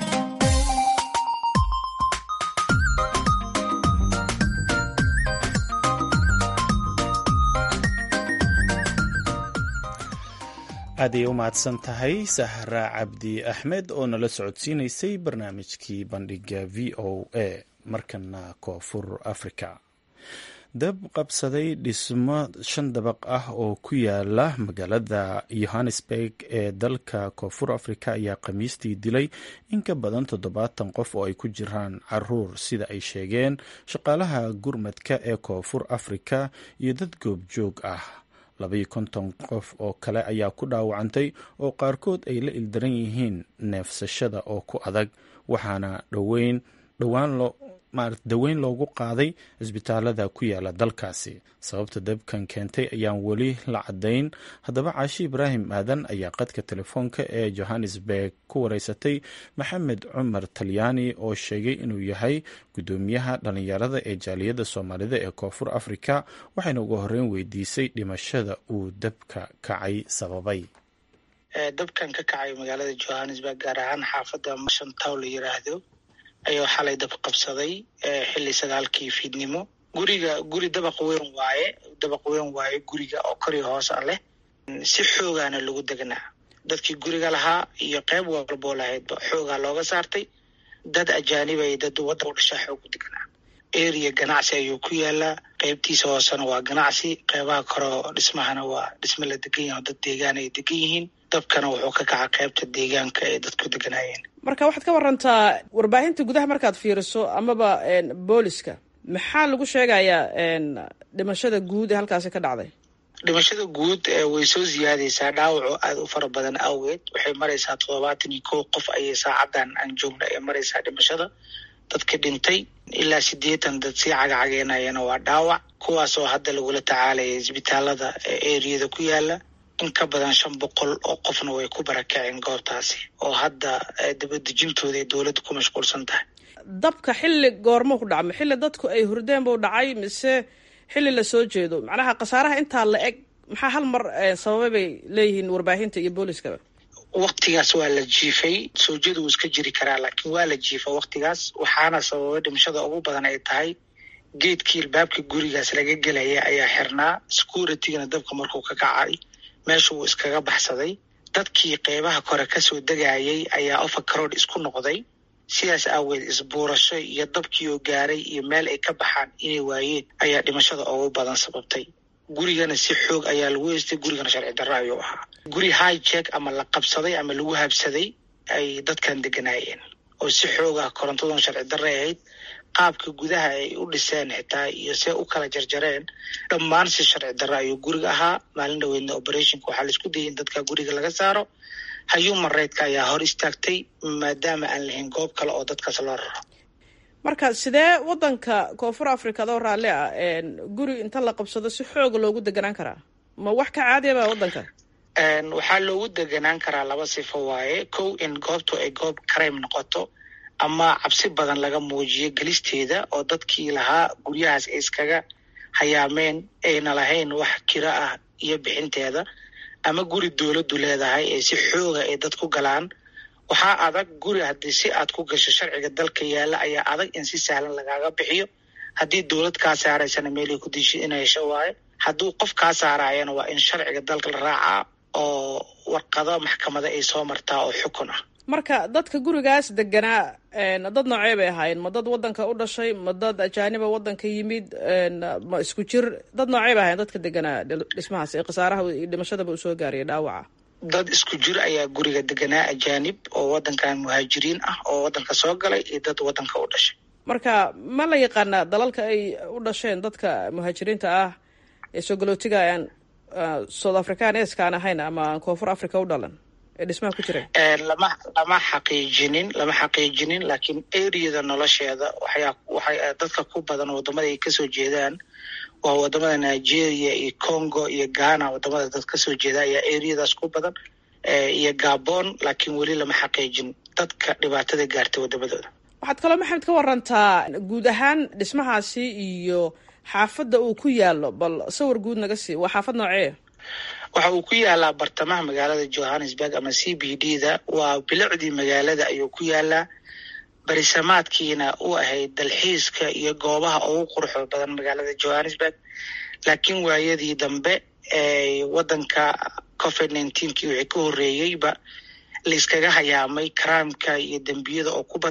aad ayay u mahadsan tahay sahra cabdi axmed oo nala socodsiinaysay barnaamijkii bandhigga v o a markana koonfur africa dab qabsaday dhismo shan dabaq ah oo ku yaala magaalada yohannesburg ee dalka koonfur afrika ayaa khamiistii dilay in ka badan toddobaatan qof oo ay ku jiraan caruur sida ay sheegeen shaqaalaha gurmadka ee koonfur afrika iyo dad goobjoog ah labaiyo konton qof oo kale ayaa ku dhaawacantay oo qaarkood ay la ildaran yihiin neefsashada oo ku adag waxaana dhoweyn dhowaan loo daweyn loogu qaaday cisbitaalada ku yaala dalkaasi sababta dabkan keentay ayaan weli la caddayn haddaba caashi ibraahim aadan ayaa qadka telefoonka ee johannesburg ku wareysatay maxamed cumar talyaani oo sheegay inuu yahay guddoomiyaha dhallinyarada ee jaaliyadda soomaalida ee koonfur afrika waxayna ugu horreyn weydiisay dhimashada uu dabka kacay sababay
dabkan ka kacay magaalada johannesburg gaar ahaan xaafadda mashantaw la yiraahdo ayuu xalay dab qabsaday xilli sagaalkii fiidnimo guriga guri dabaq weyn waaye dabaq weyn waaye guriga oo kori hoos a leh si xoogaana lagu degnaa dadkii guriga lahaa iyo qeyb walboo lahaydba xoogaa looga saartay dad ajaanib ay dad wadda u dhashaa xoog u degnaa area ganacsi ayuu ku yaalaa qeybtiisa hoosena waa ganacsi qeybaha koreo dhismahana waa dhisme la degan yahay dad deegaan ay degan yihiin dabkana wuxuu ka kaca qeybta deegaanka ay dadku deganaayeen
marka waxaad ka warantaa warbaahinta gudaha markaad fiiriso amaba booliska maxaa lagu sheegayaa dhimashada guud ee halkaasi ka dhacday
dhimashada guud way soo siyaadaysaa dhaawaco aada u fara badan awgeed waxay maraysaa toddobaatan iyo kow qof ayay saacadan aan joogna ee maraysaa dhimashada dadka dhintay ilaa siddeetan dad sii cagacageenayana waa dhaawac kuwaasoo hadda lagula tacaalaya isbitaalada eriyada ku yaala in ka badan shan boqol oo qofna way ku barakaceen goobtaasi oo hadda dabadejintooda ay dowladda ku mashquulsan tahay
dabka xilli goormo ku dhacmo xilli dadku ay hurdeen buu dhacay mise xilli la soo jeedo macnaha khasaaraha intaa la eg maxaa hal mar sababay bay leeyihiin warbaahinta iyo booliskaba
waktigaas waa la jiifay soo jeed wuu iska jiri karaa laakiin waa la jiifa waktigaas waxaana sababay dhimashada ugu badan ay tahay geedkii ilbaabka gurigaas laga gelaya ayaa xirnaa securitygana dabka markuu ka kacay meesha wuu iskaga baxsaday dadkii qeybaha kore kasoo degayay ayaa overcrowd isku noqday sidaas aaweed isbuurasho iyo dabkii oo gaaray iyo meel ay ka baxaan inay waayeen ayaa dhimashada ugu badan sababtay gurigana si xoog ayaa lagu heystay gurigana sharci darro ayuu ahaa guri high check ama la qabsaday ama lagu habsaday ay dadkan deganaayeen oo si xoog ah korontaduna sharci darray ahayd qaabka gudaha ay u dhiseen xitaa iyo see u kala jarjareen dhammaan si sharci darro ayuu guriga ahaa maalin dhaweydna operationka waxaa laisku dayay in dadka guriga laga saaro human rightk ayaa hor istaagtay maadaama aan lahayn goob kale oo dadkaas loo raro
marka sidee wadanka koonfur africa adoo raalli ah guri inta la qabsado si xooga loogu deganaan karaa ma wax ka caadiyaba wadanka
waxaa loogu deganaan karaa laba sifo waaye kow in goobtu ay goob crime noqoto ama cabsi badan laga muujiyo gelisteeda oo dadkii lahaa guryahaas ay iskaga hayaameen ayna lahayn wax kiro ah iyo bixinteeda ama guri dowladdu leedahay ee si xooga ay dad ku galaan waxaa adag guri haddii si aad ku gasho sharciga dalka yaalla ayaa adag in si sahlan lagaaga bixiyo haddii dowlad kaa saaraysana meelay ku disho ina hesho waayo hadduu qof kaa saaraayana waa in sharciga dalka la raacaa oo warqado maxkamada ay soo martaa oo xukun ah
marka dadka gurigaas deganaa dad noocee bay ahaayeen ma dad wadanka u dhashay ma dad ajaaniba wadanka yimid ma isku jir dad noocee bay ahayen dadka deganaa dhismahaas ee khasaaraha iyo dhimashadaba uu soo gaariyay dhaawaca
dad isku jir ayaa guriga deganaa ajaanib oo wadankan muhaajiriin ah oo wadanka soo galay iyo dad wadanka u dhashay
marka ma la yaqaanaa dalalka ay u dhasheen dadka muhaajiriinta ah ee soo galootiga aan south africaneska aan ahayn ama aan koonfur africa u dhalan ee dhismaha ku jira
lama lama xaqiijinin lama xaqiijinin laakiin areada nolosheeda waxyaa waxay dadka ku badan wadamada ay kasoo jeedaan waa wadamada nigeria iyo congo iyo ghana wadamada dad kasoo jeeda ayaa areadaas ku badan iyo gabon laakiin weli lama xaqiijin dadka dhibaatada gaartay wadamadooda
waxaad kaloo maxamed ka warantaa guud ahaan dhismahaasi iyo xaafadda uu ku yaalo bal sawir guud naga sii waa xaafad noocee
waxa uu ku yaalaa bartamaha magaalada johannesburg ama c b d da waa bilicdii magaalada ayuu ku yaalaa barisamaadkiina u ahayd dalxiiska iyo goobaha ugu quruxda badan magaalada johannesburg laakiin waayadii dambe ee wadanka covid nineteenkii wixii ka horreeyeyba layskaga hayaamay crimeka iyo dembiyada oo ku batay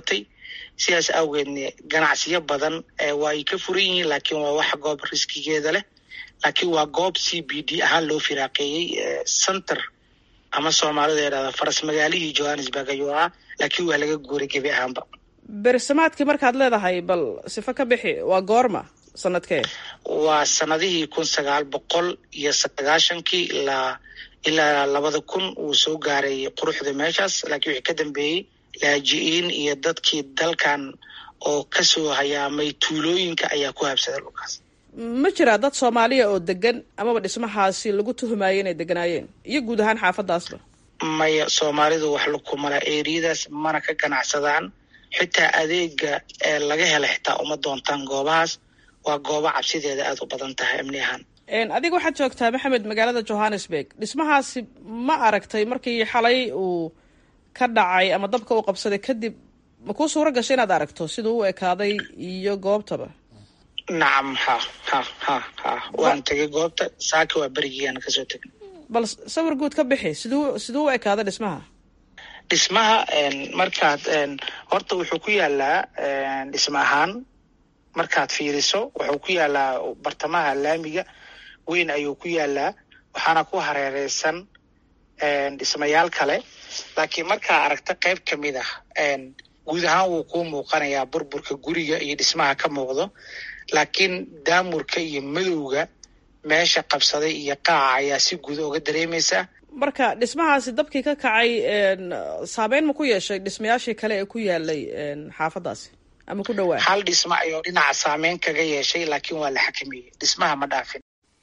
sidaas awgeedne ganacsiyo badan waa ay ka furan yihiin laakiin waa wax goob riskigeeda leh laakiin waa goob c b d ahaan loo firaaqeeyey center ama soomaalida yidhahda faras magaalihii johannesburg ayuu ahaa laakiin waa laga guuray gebi ahaanba
bersamaadkii markaad leedahay bal sifo ka bixi waa goorma sanadkee
waa sanadihii kun sagaal boqol iyo sagaashankii ilaa ilaa labada kun uu soo gaaray quruxda meeshaas laakiin wixii ka dambeeyey laaji-iin iyo dadkii dalkan oo kasoo hayaamay tuulooyinka ayaa ku habsaday dhulkaas
ma jiraa dad soomaaliya oo degan amaba dhismahaasi lagu tuhumayo inay deganaayeen iyo guud ahaan xaafadaasba
maya soomaalidu wax lakumala eriyadaas mana ka ganacsadaan xitaa adeega ee laga hela xitaa uma doontaan goobahaas waa goobo cabsideeda aada u badan tahay amni ahaan
adiga waxaad joogtaa maxamed magaalada johannesburg dhismahaasi ma aragtay markii xalay uu ka dhacay ama dabka uu qabsaday kadib ma kuu suuro gashay inaad aragto siduu u ekaaday iyo goobtaba
nacam ha ha ha ha waan tegay goobta saaka waa berigiiaan kasoo tegay
bal sawir guud ka bixi siduu siduu u ekaaday dhismaha
dhismaha markaad horta wuxuu ku yaalaa dhisma ahaan markaad fiiriso wuxuu ku yaalaa bartamaha laamiga weyn ayuu ku yaalaa waxaana ku hareereysan dhismayaal kale laakiin markaa aragta qayb ka mid ah guud ahaan wuu kuu muuqanayaa burburka guriga iyo dhismaha ka muuqdo laakiin daamurka iyo madowga meesha qabsaday iyo qaaca ayaa si guud oga dareemaysa
marka dhismahaasi dabkii ka kacay saameyn ma ku yeeshay dhismayaashii kale ee ku yaalay xaafadaasi ama ku dhawaa
hal dhisma ayuu dhinaca saameyn kaga yeeshay laakiin waa la xakameeyey dhismaha ma dhaafin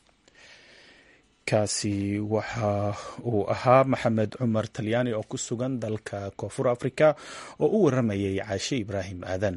kaasi waxa uu ahaa maxamed cumar talyaani oo ku sugan dalka koonfur africa oo u waramayay caashe ibraahim aadan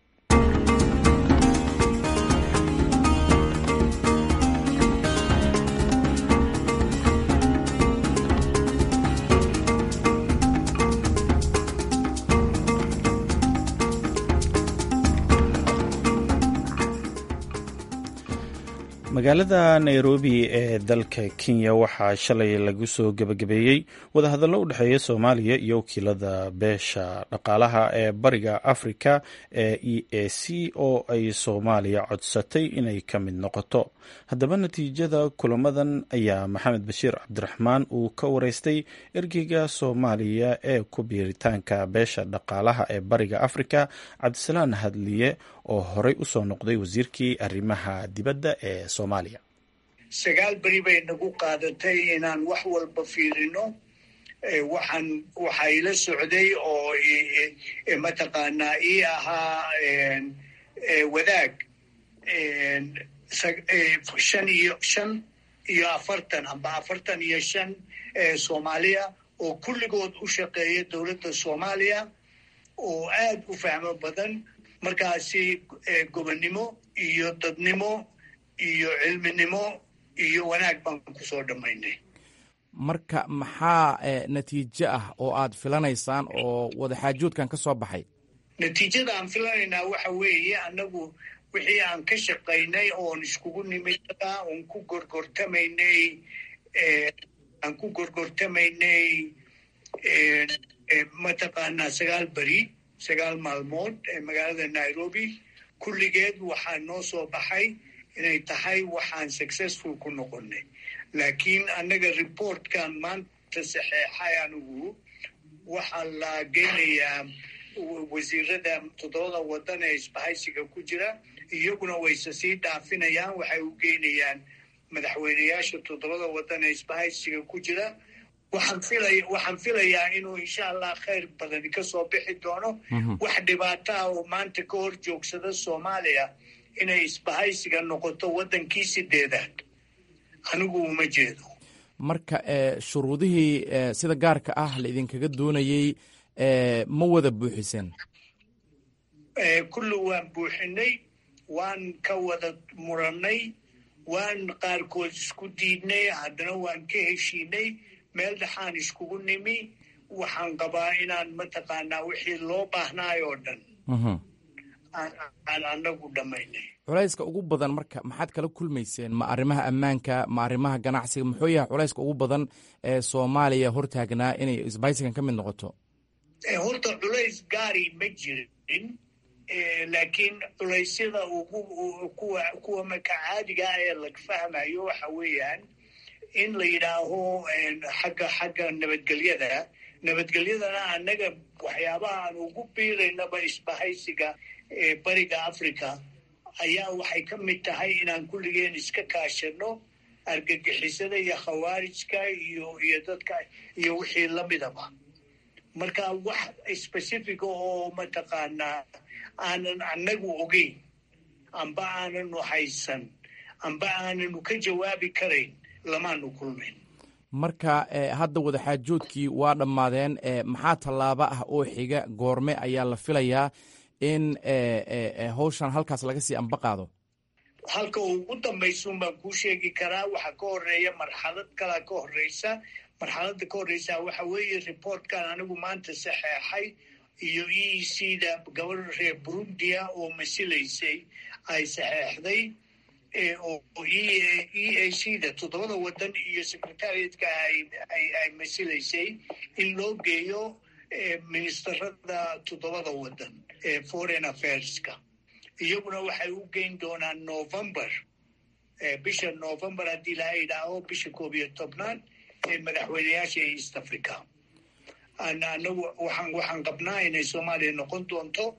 magaalada nairobi ee dalka kenya waxaa shalay lagu soo gebagabeeyey wadahadallo u dhexeeya soomaaliya iyo wakiilada beesha dhaqaalaha ee bariga africa ee e a c oo ay soomaaliya codsatay inay ka mid noqoto haddaba natiijada kulamadan ayaa maxamed bashiir cabdiraxmaan uu ka wareystay ergeyga soomaaliya ee ku biiritaanka beesha dhaqaalaha ee bariga africa cabdisalaan hadliye oo horey usoo noqday wasiirkii arrimaha dibadda ee soomaaliya
sagaal beri bay nagu qaadatay inaan wax walba fiirino waxaan waxaa ila socday oo mataqaanaa ii ahaa wadaag shan iyo shan iyo afartan amba afartan iyo shan soomaaliya oo kulligood u shaqeeya dowladda soomaaliya oo aad u fahmo badan markaasi gobonnimo iyo dadnimo iyo cilminimo iyo wanaag baan kusoo dhammaynay
marka maxaa natiijo ah oo aad filanaysaan oo wadaxaajoodkan ka soo baxay
natiijada aan filanaynaa waxa weeye annagu wixii aan ka shaqaynay oon iskugu nimid oon ku gorgortamaynay aan ku gorgortamaynay mataqaanaa sagaal beri sagaal maalmood ee magaalada nairobi kulligeed waxaa noo soo baxay inay tahay waxaan successful ku noqonay laakiin annaga reportkan maanta saxeexay anigu waxaa la geynayaa wasiirada toddobada waddan ee isbahaysiga ku jira iyaguna wayse sii dhaafinayaan waxay u geynayaan madaxweyneyaasha toddobada waddan ee isbahaysiga ku jira waxaan filaya waxaan filayaa inuu insha allah khayr badani ka soo bixi doono wax dhibaato ah oo maanta ka hor joogsada soomaaliya inay isbahaysiga noqoto waddankii sideedaad anigu uma jeedo
marka shuruudihii sida gaarka ah la idinkaga doonayey ma wada buuxiseen
kulli waan buuxinay waan ka wada murannay waan qaarkood isku diidnay haddana waan ka heshiinay meel dhexaan iskugu nimi waxaan qabaa inaan mataqaanaa wixii loo baahnaay oo dhan aan anagu dhammaynay
culayska ugu badan marka maxaad kala kulmayseen ma arrimaha ammaanka ma arrimaha ganacsiga muxuu yahay culayska ugu badan ee soomaaliya hortaagnaa inay isbaysigan ka mid noqoto
horta culays gaari ma jirin laakiin culaysyada ugu kuwa kuwa marka caadiga ah ee laga fahmayo waxa weeyaan in la yidhaaho xagga xagga nabadgelyada nabadgelyadana annaga waxyaabaha aan ugu biiraynaba isbahaysiga ee bariga africa ayaa waxay ka mid tahay inaan kulligeen iska kaashano argagixisada iyo khawaarijka iyo iyo dadka iyo wixii lamidaba marka wax specifica oo mataqaanaa aanan annagu ogeyn amba aananu haysan amba aananu ka jawaabi karayn lamaanu kulmayn
marka hadda wadaxaajoodkii waa dhammaadeen maxaa tallaabo ah oo xiga goorme ayaa la filayaa in hawshan halkaas laga sii amba qaado
halka ugu dambaysuun baan kuu sheegi karaa waxaa ka horeeya marxalad kalaa ka horeysa marxaladda ka horeysa waxa weeye reportkan anigu maanta saxeexay iyo e c da gabadha reer burundia oo masilaysay ay saxeexday oo e a c da toddobada wadan iyo secretariatka ay masilaysay in loo geeyo ministerada toddobada wadan ee foreign affairska iyaguna waxay u geyn doonaan november bisha november haddii laha idhaaho bisha koob iyo tobnaad ee madaxweyneyaasha ee east africa anagu waxaan waxaan qabnaa inay soomaaliya noqon doonto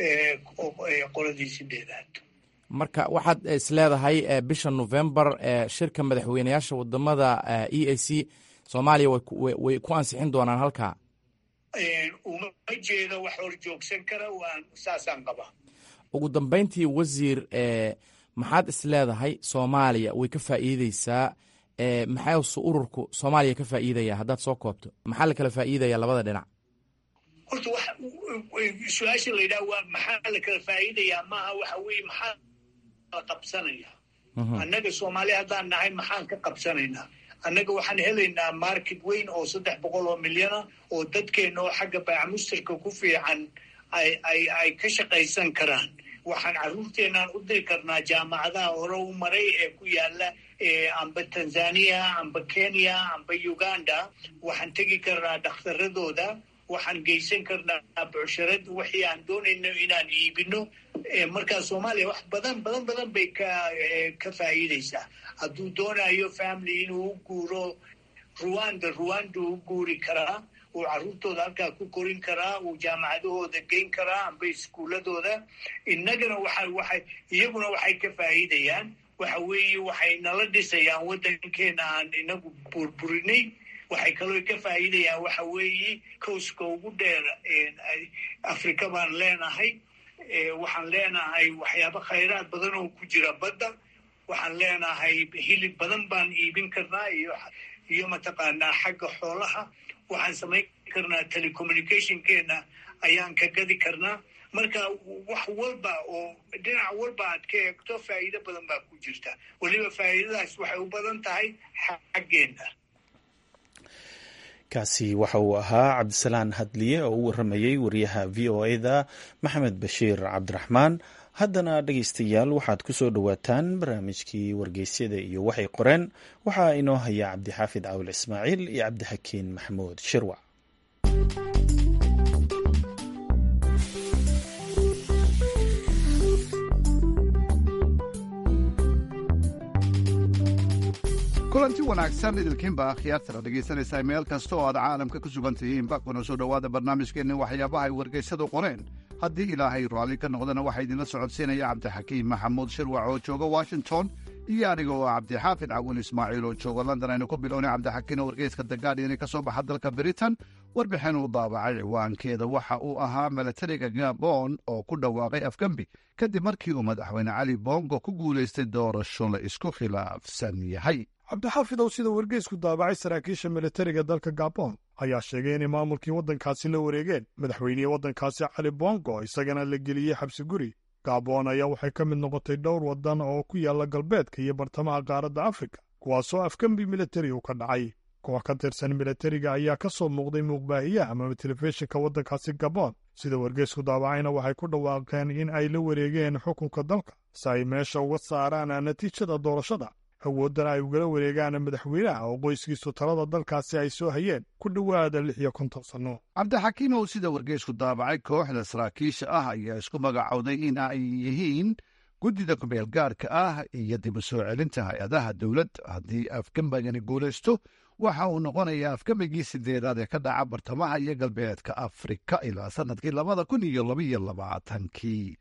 qoladii sideedaad
marka waxaad is leedahay bisha november shirka madaxweyneyaasha wadamada e a c soomaaliya way ku ansixin doonaan halkaa
uma jeedo wax hor joogsan kara waan saasaan qabaa
ugu dambayntii wasiir maxaad is leedahay soomaaliya way ka faa'iideysaa maxaase ururku soomaaliya ka faa'iidaya haddaad soo koobto maxaa la kala faa'iidaya labada dhinac
horta su-aasha la yidhaha waa maxaa la kala faa'iidayaa maaha waxa weeye maxaa la qabsanaya annaga soomaaliya haddaan nahay maxaan ka qabsanaynaa annaga waxaan helaynaa market weyn oo saddex boqol oo milyana oo dadkeena oo xagga baacamustarka ku fiican ay ka shaqaysan karaan waxaan carruurteenaan u diri karnaa jaamacadaha hore u maray ee ku yaala amba tanzania amba kenya amba uganda waxaan tegi karnaa dhakhtaradooda waxaan geysan karnaa bucsharad wixii aan doonayno inaan iibino markaa soomaaliya wax badan badan badan bay ka ka faa'iideysaa hadduu doonayo family inuu u guuro ruwanda ruwanda u guuri karaa uu carruurtooda halkaa ku korin karaa uu jaamacadahooda geyn karaa amba iskuuladooda innagana waxa waxay iyaguna waxay ka faa'iidayaan waxa weeye waxay nala dhisayaan waddankeena aan inagu burburinay waxay kaloo ka faa'iidayaan waxa weeye kowska ugu dheer afrika baan leenahay waxaan leenahay waxyaabo khayraad badan oo ku jira badda waxaan leenahay hilib badan baan iibin karnaa iyo iyo mataqaanaa xagga xoolaha waxaan samayn karnaa telecommunicationkeena ayaan ka gadi karnaa marka wax walba oo dhinac walba aad ka eegto faa'iido badan baa ku jirta weliba faa'iidadaas waxay u badan tahay xaggeena
kaasi waxa uu ahaa cabdisalaan hadliye oo u waramayey wariyaha v o eda maxamed bashiir cabdiraxmaan haddana dhegaystayaal waxaad ku soo dhowaataan barnaamijkii wargeysyada iyo waxay qoreen waxaa inoo haya cabdixaafid cawil ismaaciil iyo cabdixakiin maxamuud shirwac
kulanti wanaagsan idilkiinba akhyaartana dhegaysanaysaa meel kasta oo aad caalamka ku sugan tihiinba kuna soo dhowaada barnaamijkeenni waxyaabaha ay wargaysadu qoreen haddii ilaahay raalli ka noqdana waxaa idinla socodsiinaya cabdixakiim maxamuud shirwac oo jooga washington iyo aniga oo cabdixaafid cawin ismaaciil oo jooga london aynu ku bilownay cabdixakiin oo wargeyska dagaadhiani ka soo baxa dalka britain warbixin uu daabacay ciwaankeeda waxa uu ahaa milatariga gabon oo ku dhawaaqay afgembi kadib markii uu madaxweyne cali bongo ku guulaystay doorasho la isku khilaafsan yahay
cabdixaafidow sida wargeysku daabacay saraakiisha militariga dalka gabon ayaa sheegay inay maamulkii waddankaasi la wareegeen madaxweynihii waddankaasi cali bongo isagana la geliyey xabsi guri gabon ayaa waxay ka mid noqotay dhowr waddan oo ku yaalla galbeedka iyo bartamaha qaaradda afrika kuwaasoo afgembi militari u ka dhacay koox ka tirsan militariga ayaa ka soo muuqday muuqbaahiyaha ama telefishinka waddankaasi gabon sida wargeysku daabacayna waxay ku dhawaaqeen in ay la wareegeen xukunka dalka si ay meesha uga saaraan natiijada doorashada awooddana ay ugala wareegaan madaxweynaha oo qoyskiisu talada dalkaasi ay soo hayeen ku dhowaada lix iyo konton sanno
cabdixakiim oo sida wargeysku daabacay kooxda saraakiisha ah ayaa isku magacowday in ay yihiin guddida kumeel gaarka ah iyo dib u soo celinta hay-adaha dowladda haddii afgambagani guulaysto waxa uu noqonayaa afgambigii sideedaad ee ka dhaca bartamaha iyo galbeedka afrika ilaa sannadkii labada kun iyo labaiyo labaatankii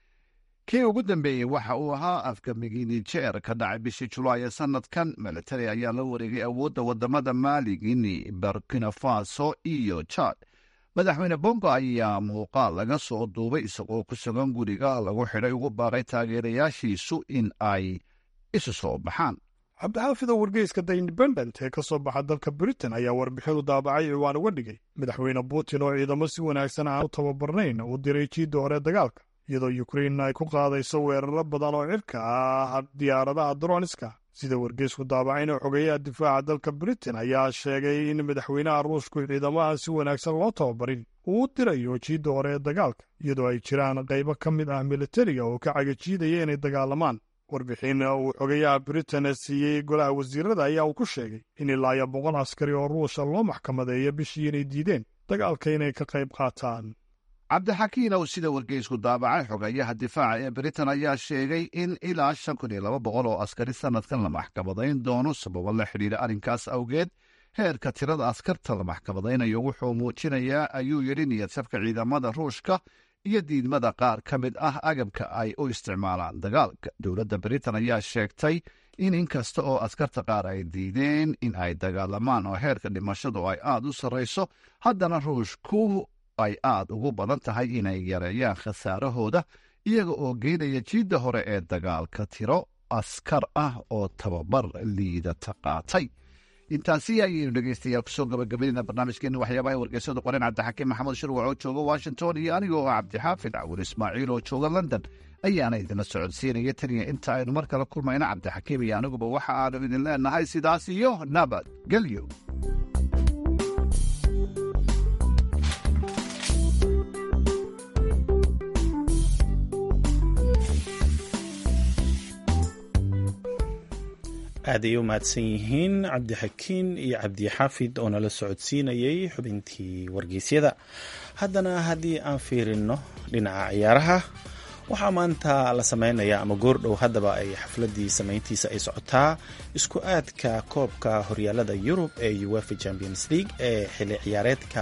kii ugu dambeeyey waxa uu ahaa afgambigii nijeer ka dhacay bishii julaay ee sannadkan milatari ayaa la wareegay awoodda wadamada maali guinea burkina faso iyo jad madaxweyne bongo ayaa muuqaal laga soo duubay isagoo ku sugan guriga lagu xidhay ugu baaqay taageerayaashiisu in ay isu soo baxaan
cabdixaafida wargeyska the independent ee ka soo baxa dalka britain ayaa warbixinu daabacay ciwaan uga dhigay madaxweyne putin oo ciidamo si wanaagsan aan u tababarnayn uu diray jiidda hore dagaalka iyadoo ukrein ay ku qaadayso weeraro badan oo cirka ah diyaaradaha droniska sida wargeysku daabacayna xogeeyaha difaaca dalka britain ayaa sheegay in madaxweynaha ruushku ciidamaha si wanaagsan loo tababarin uu u dirayo jiidda hore ee dagaalka iyadoo ay jiraan qaybo ka mid ah militariga oo ka cagajiidaya inay dagaalamaan warbixin uu xogeyaha britain siiyey golaha wasiirada ayaa uu ku sheegay in ilaa iyo boqol askari oo ruusha loo maxkamadeeyo bishii inay diideen dagaalka inay ka qayb qaataan
cabdixakiin ow sida wargeysku daabacay xogeeyaha difaaca ee britain ayaa sheegay in ilaa shan kun iyo laba boqol oo askari sannadkan la maxkamadayn doono sababo la xidhiidha arrinkaas awgeed heerka tirada askarta la maxkamadaynayo wuxuu muujinayaa ayuu yidhi niyadsabka ciidamada ruushka iyo diidmada qaar ka mid ah agabka ay u isticmaalaan dagaalka dowladda britain ayaa sheegtay in inkasta oo askarta qaar ay diideen in ay dagaalamaan oo heerka dhimashadu ay aad u sarrayso haddana ruushku ay aad ugu badan tahay inay yareeyaan khasaarahooda iyaga oo geynaya jiidda hore ee dagaalka tiro askar ah oo tababar liidata qaatay intaasi ayaynu dhegeystayaal kusoo gabagabaynayna barnaamijkeena waxyaabaha wargeysada qoren cabdixakiim maxamed shirwac oo jooga washington iyo anigoo ah cabdixaafid cawur ismaaciil oo jooga london ayaana idinla socodsiinaya taniya inta aynu mar kale kulmayna cabdixakiim iyo aniguba waxa aanu idin leenahay sidaas iyo nabad gelyo
aad ay u mahadsan yihiin cabdixakiin iyo cabdixaafid oo nala socodsiinayay xubintii wargeysyada haddana haddii aan fiirino dhinaca ciyaaraha waxaa maanta la sameynaya ama goordhow haddaba ay xafladii samayntiisa ay socotaa isku aadka koobka horyaalada yurub ee uefa champions league ee xili ciyaareedka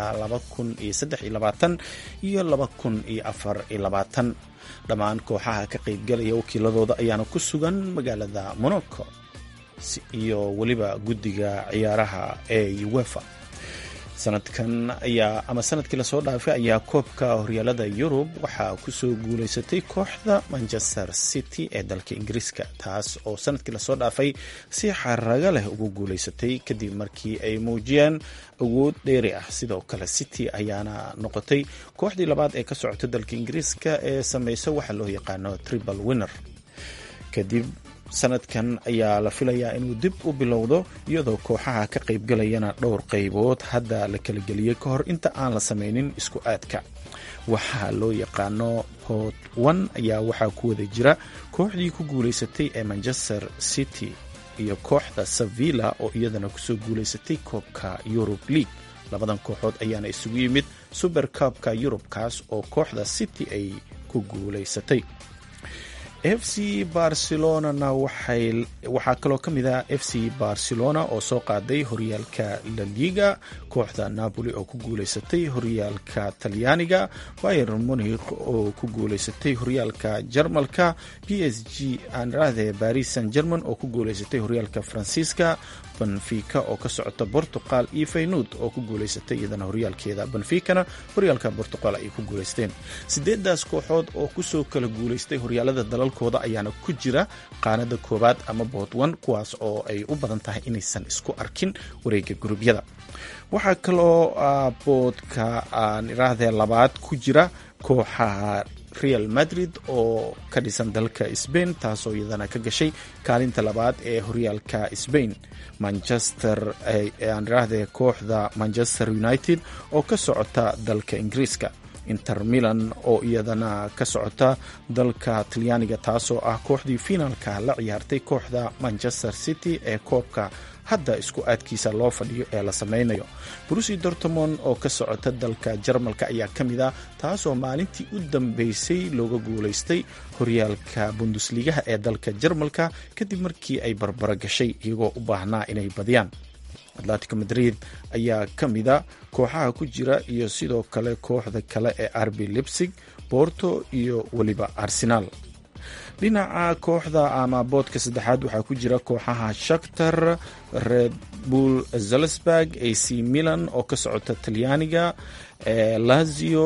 iyo dhammaan kooxaha ka qaybgalaya wakiiladooda ayaana ku sugan magaalada monaco iyo weliba guddiga ciyaaraha ee uefa sanadkan ayaa ama sanadkii lasoo dhaafay ayaa koobka horyaalada yurub waxaa kusoo guuleysatay kooxda manchester city ee dalka ingiriiska taas oo sanadkii lasoo dhaafay si xaraga leh ugu guuleysatay kadib markii ay muujiyeen awood dheeri ah sidoo kale city ayaana noqotay kooxdii labaad ee ka socota dalka ingiriiska ee sameysa waxa loo yaqaano tribal winner kadib sanadkan ayaa la filayaa inuu dib u bilowdo iyadoo kooxaha ka qaybgalayana dhowr qaybood hadda la kala geliyey ka hor inta aan la sameynin isku aadka waxaa loo yaqaano port one ayaa waxaa ku wada jira kooxdii ku guuleysatay ee manchester city iyo kooxda sevilla oo iyadana kusoo guuleysatay koobka eurub league labadan kooxood ayaana isugu yimid super cubka yurub kaas oo kooxda city ay ku guuleysatay f c barcelonana waxaa kaloo ka mid ah f c barcelona oo soo qaaday horyaalka la liga kooxda napoli oo ku guuleysatay horyaalka talyaaniga bayer munih oo ku guuleysatay horyaalka jarmalka p s g aanrahde baris san german oo ku guuleysatay horyaalka faransiiska benfica oo ka socota portugal iyo faynud oo ku guuleysatay iyadana horyaalkeeda benficana horyaalka portugal ay ku guuleysteen sideedaas kooxood oo kusoo kala guuleystay horyaalada dalalkooda ayaana ku jira qaanada koowaad ama boodwan kuwaas oo ay u badan tahay inaysan isku arkin wareega gurubyada waxaa kaloo boodka aan iraahdee labaad ku jira kooxaha real madrid oo ka dhisan dalka sbain taasoo iyadana ka gashay kaalinta labaad ee horyaalka sbain manchester aan iraahdee kooxda manchester united oo ka socota dalka ingiriiska inter milan oo iyadana ka socota dalka talyaaniga taasoo ah kooxdii finaalka la ciyaartay kooxda manchester city ee koobka hadda isku aadkiisa loo fadhiyo ee la sameynayo brusi dortmond oo ka socota dalka jarmalka ayaa ka mid a taasoo maalintii u dambeysay looga guulaystay horyaalka bundusligaha ee dalka jarmalka kadib markii ay barbaro gashay iyagoo u baahnaa inay badiyaan atletico madrid ayaa ka mida kooxaha ku jira iyo sidoo kale kooxda kale ee arbi lipsig borto iyo weliba arsenaal dhinaca kooxda ama boodka saddexaad waxaa ku jira kooxaha shaktar red bull zalsburg ac milan oo ka socota talyaaniga lazio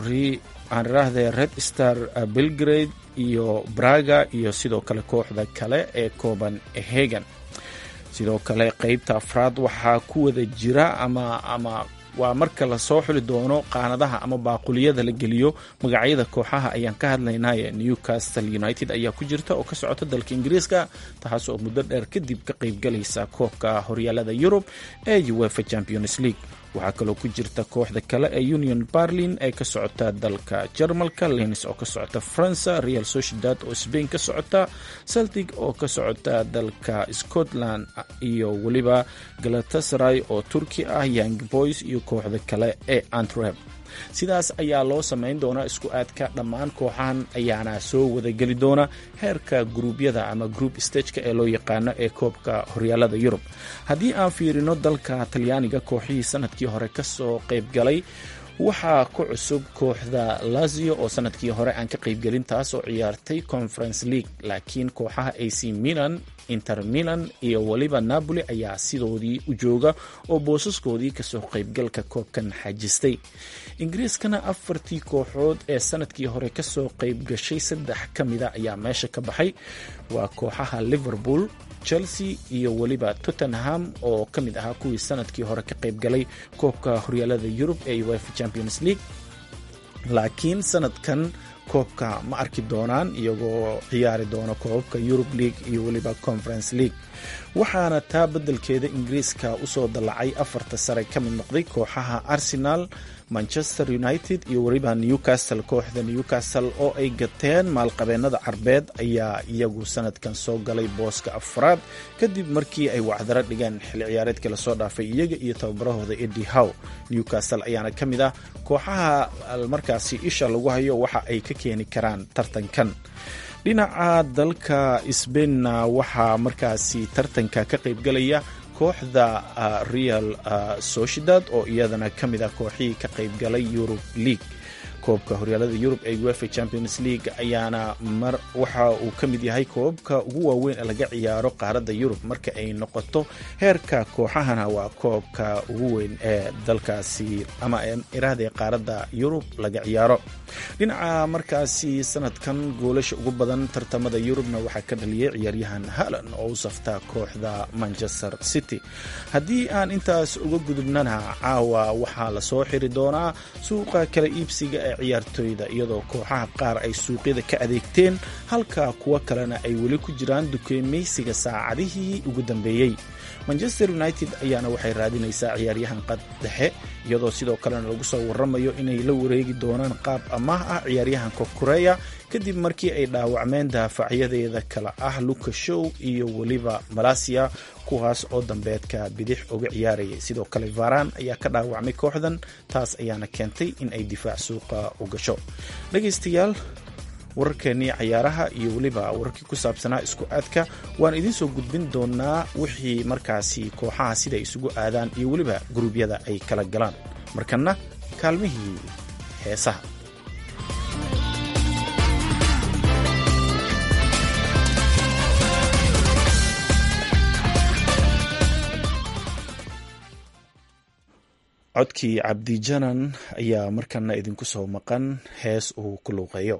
aan iraahdee red star belgrade iyo braga iyo sidoo kale kooxda kale ee kooban hagan sidoo kale qeybta afraad waxaa ku wada jira ama ama waa marka lasoo xuli doono qaanadaha ama baaquliyada la geliyo magacyada kooxaha ayaan ka hadlaynaye newcastle united ayaa ku jirta oo ka socota dalka ingiriiska taas oo muddo dheer kadib ka qeybgalaysa koobka horyaalada yurub ee uefa champions league waxaa kaloo ku jirta kooxda kale ee union berlin ee ka socota dalka jarmalka lens oo ka socota faransa real sociedad oo sbain ka socota celtic oo ka socota dalka scotland iyo weliba galatasaray oo turki ah young boys iyo kooxda kale ee antrep sidaas ayaa loo samayn doonaa isku aadka dhammaan kooxahan ayaana soo wadageli doona heerka gruubyada ama group stageka ee loo yaqaano ee koobka horyaalada yurub haddii aan fiirino dalka talyaaniga kooxihii sanadkii hore kasoo qeybgalay waxaa ku cusub kooxda lazio oo sanadkii hore aan ka qeybgelin taas oo ciyaartay conference league laakiin kooxaha ac milan inter milan iyo weliba napoli ayaa sidoodii u jooga oo boosaskoodii kasoo qeybgalka koobkan xajistay ingiriiskana afartii kooxood ee sanadkii hore kasoo qeyb gashay saddex ka mida ayaa meesha ka baxay waa kooxaha liverpool chelsea iyo weliba tottenham oo ka mid ahaa kuwii sanadkii hore ka qeybgalay koobka horyaalada yurub ee uefa champions league laakiin sanadkan koobka ma arki doonaan iyagoo ciyaari doona koobabka yurub league iyo weliba conference league waxaana taa beddelkeeda ingiriiska usoo dallacay afarta sare ka mid noqday kooxaha arsenal manchester united iyo weliba newcastle kooxda newcastle oo ay gateen maalqabeennada carbeed ayaa iyagu sanadkan soo galay booska afraad kadib markii ay wacdaro dhigeen xilli ciyaareedkii lasoo dhaafay iyaga iyo tababarahooda edi how newcastle ayaana ka mid ah kooxaha markaasi isha lagu hayo waxa ay ka keeni karaan tartankan dhinaca dalka sbainna waxaa markaasi tartanka ka qeybgalaya kooxda real sociedad oo iyadana ka mid ah kooxihii ka qeybgalay yurub league koobka horyaalada yurub ee uefa champions league ayaana mar waxa uu ka mid yahay koobabka ugu waaweyn ee laga ciyaaro qaaradda yurub marka ay noqoto heerka kooxahana waa koobka ugu weyn ee dalkaasi ama iraahda qaaradda yurub laga ciyaaro dhinaca markaasi sanadkan goolasha ugu badan tartamada yurubna waxaa ka dhaliyay ciyaaryahan halan oo u safta kooxda manchester city haddii aan intaas uga gudubnana caawa waxaa lasoo xiri doonaa suuqa kala iibsiga ee ciyaartooyda iyadoo kooxaha qaar ay suuqyada ka adeegteen halka kuwo kalena ay weli ku jiraan dukeemaysiga saacadihii ugu dambeeyey manchester united ayaana waxay raadinaysaa ciyaaryahan qad dhexe iyadoo sidoo kalena lagu soo waramayo inay la wareegi doonaan qaab amaah ah ciyaaryahanka koreya kadib markii ay dhaawacmeen daafacyadeeda kale ah luka show iyo weliba malasia kuwaas oo dambeedka bidix uga ciyaarayay sidoo kale varan ayaa ka dhaawacmay kooxdan taas ayaana keentay in ay difaac suuqa u gasho dhegaystayaal wararkeennii cayaaraha iyo weliba wararkii ku saabsanaa isku aadka waan idiin soo gudbin doonaa wixii markaasi kooxaha sida ay isugu aadaan iyo weliba guruubyada ay kala galaan markanna kaalmihii heesaha codkii cabdijanan ayaa markana idinku soo maqan hees uu ku luuqeeyo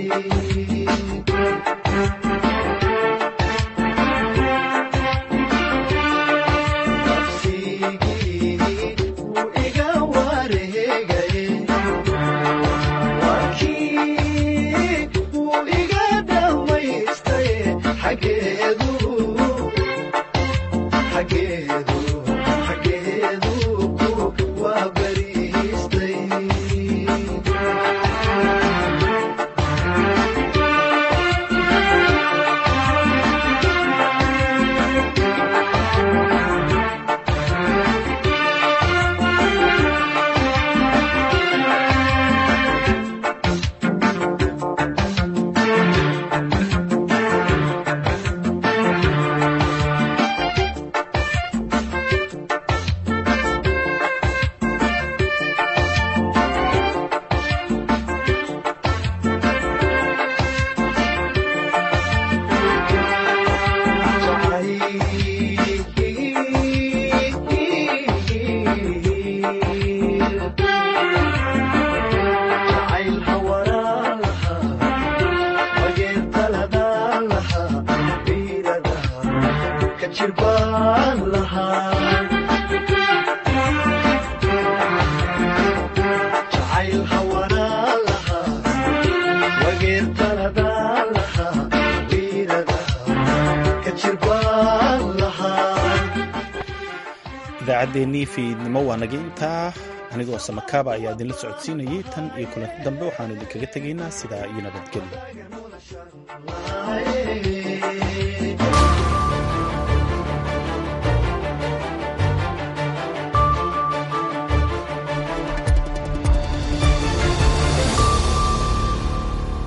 idaacaddeenii fiidnimo waa naga intaa anigoo samakaaba ayaa idinla socodsiinayay tan iyo kulanti dambe waxaanu idinkaga tegaynaa sidaa iyo nabadgelyo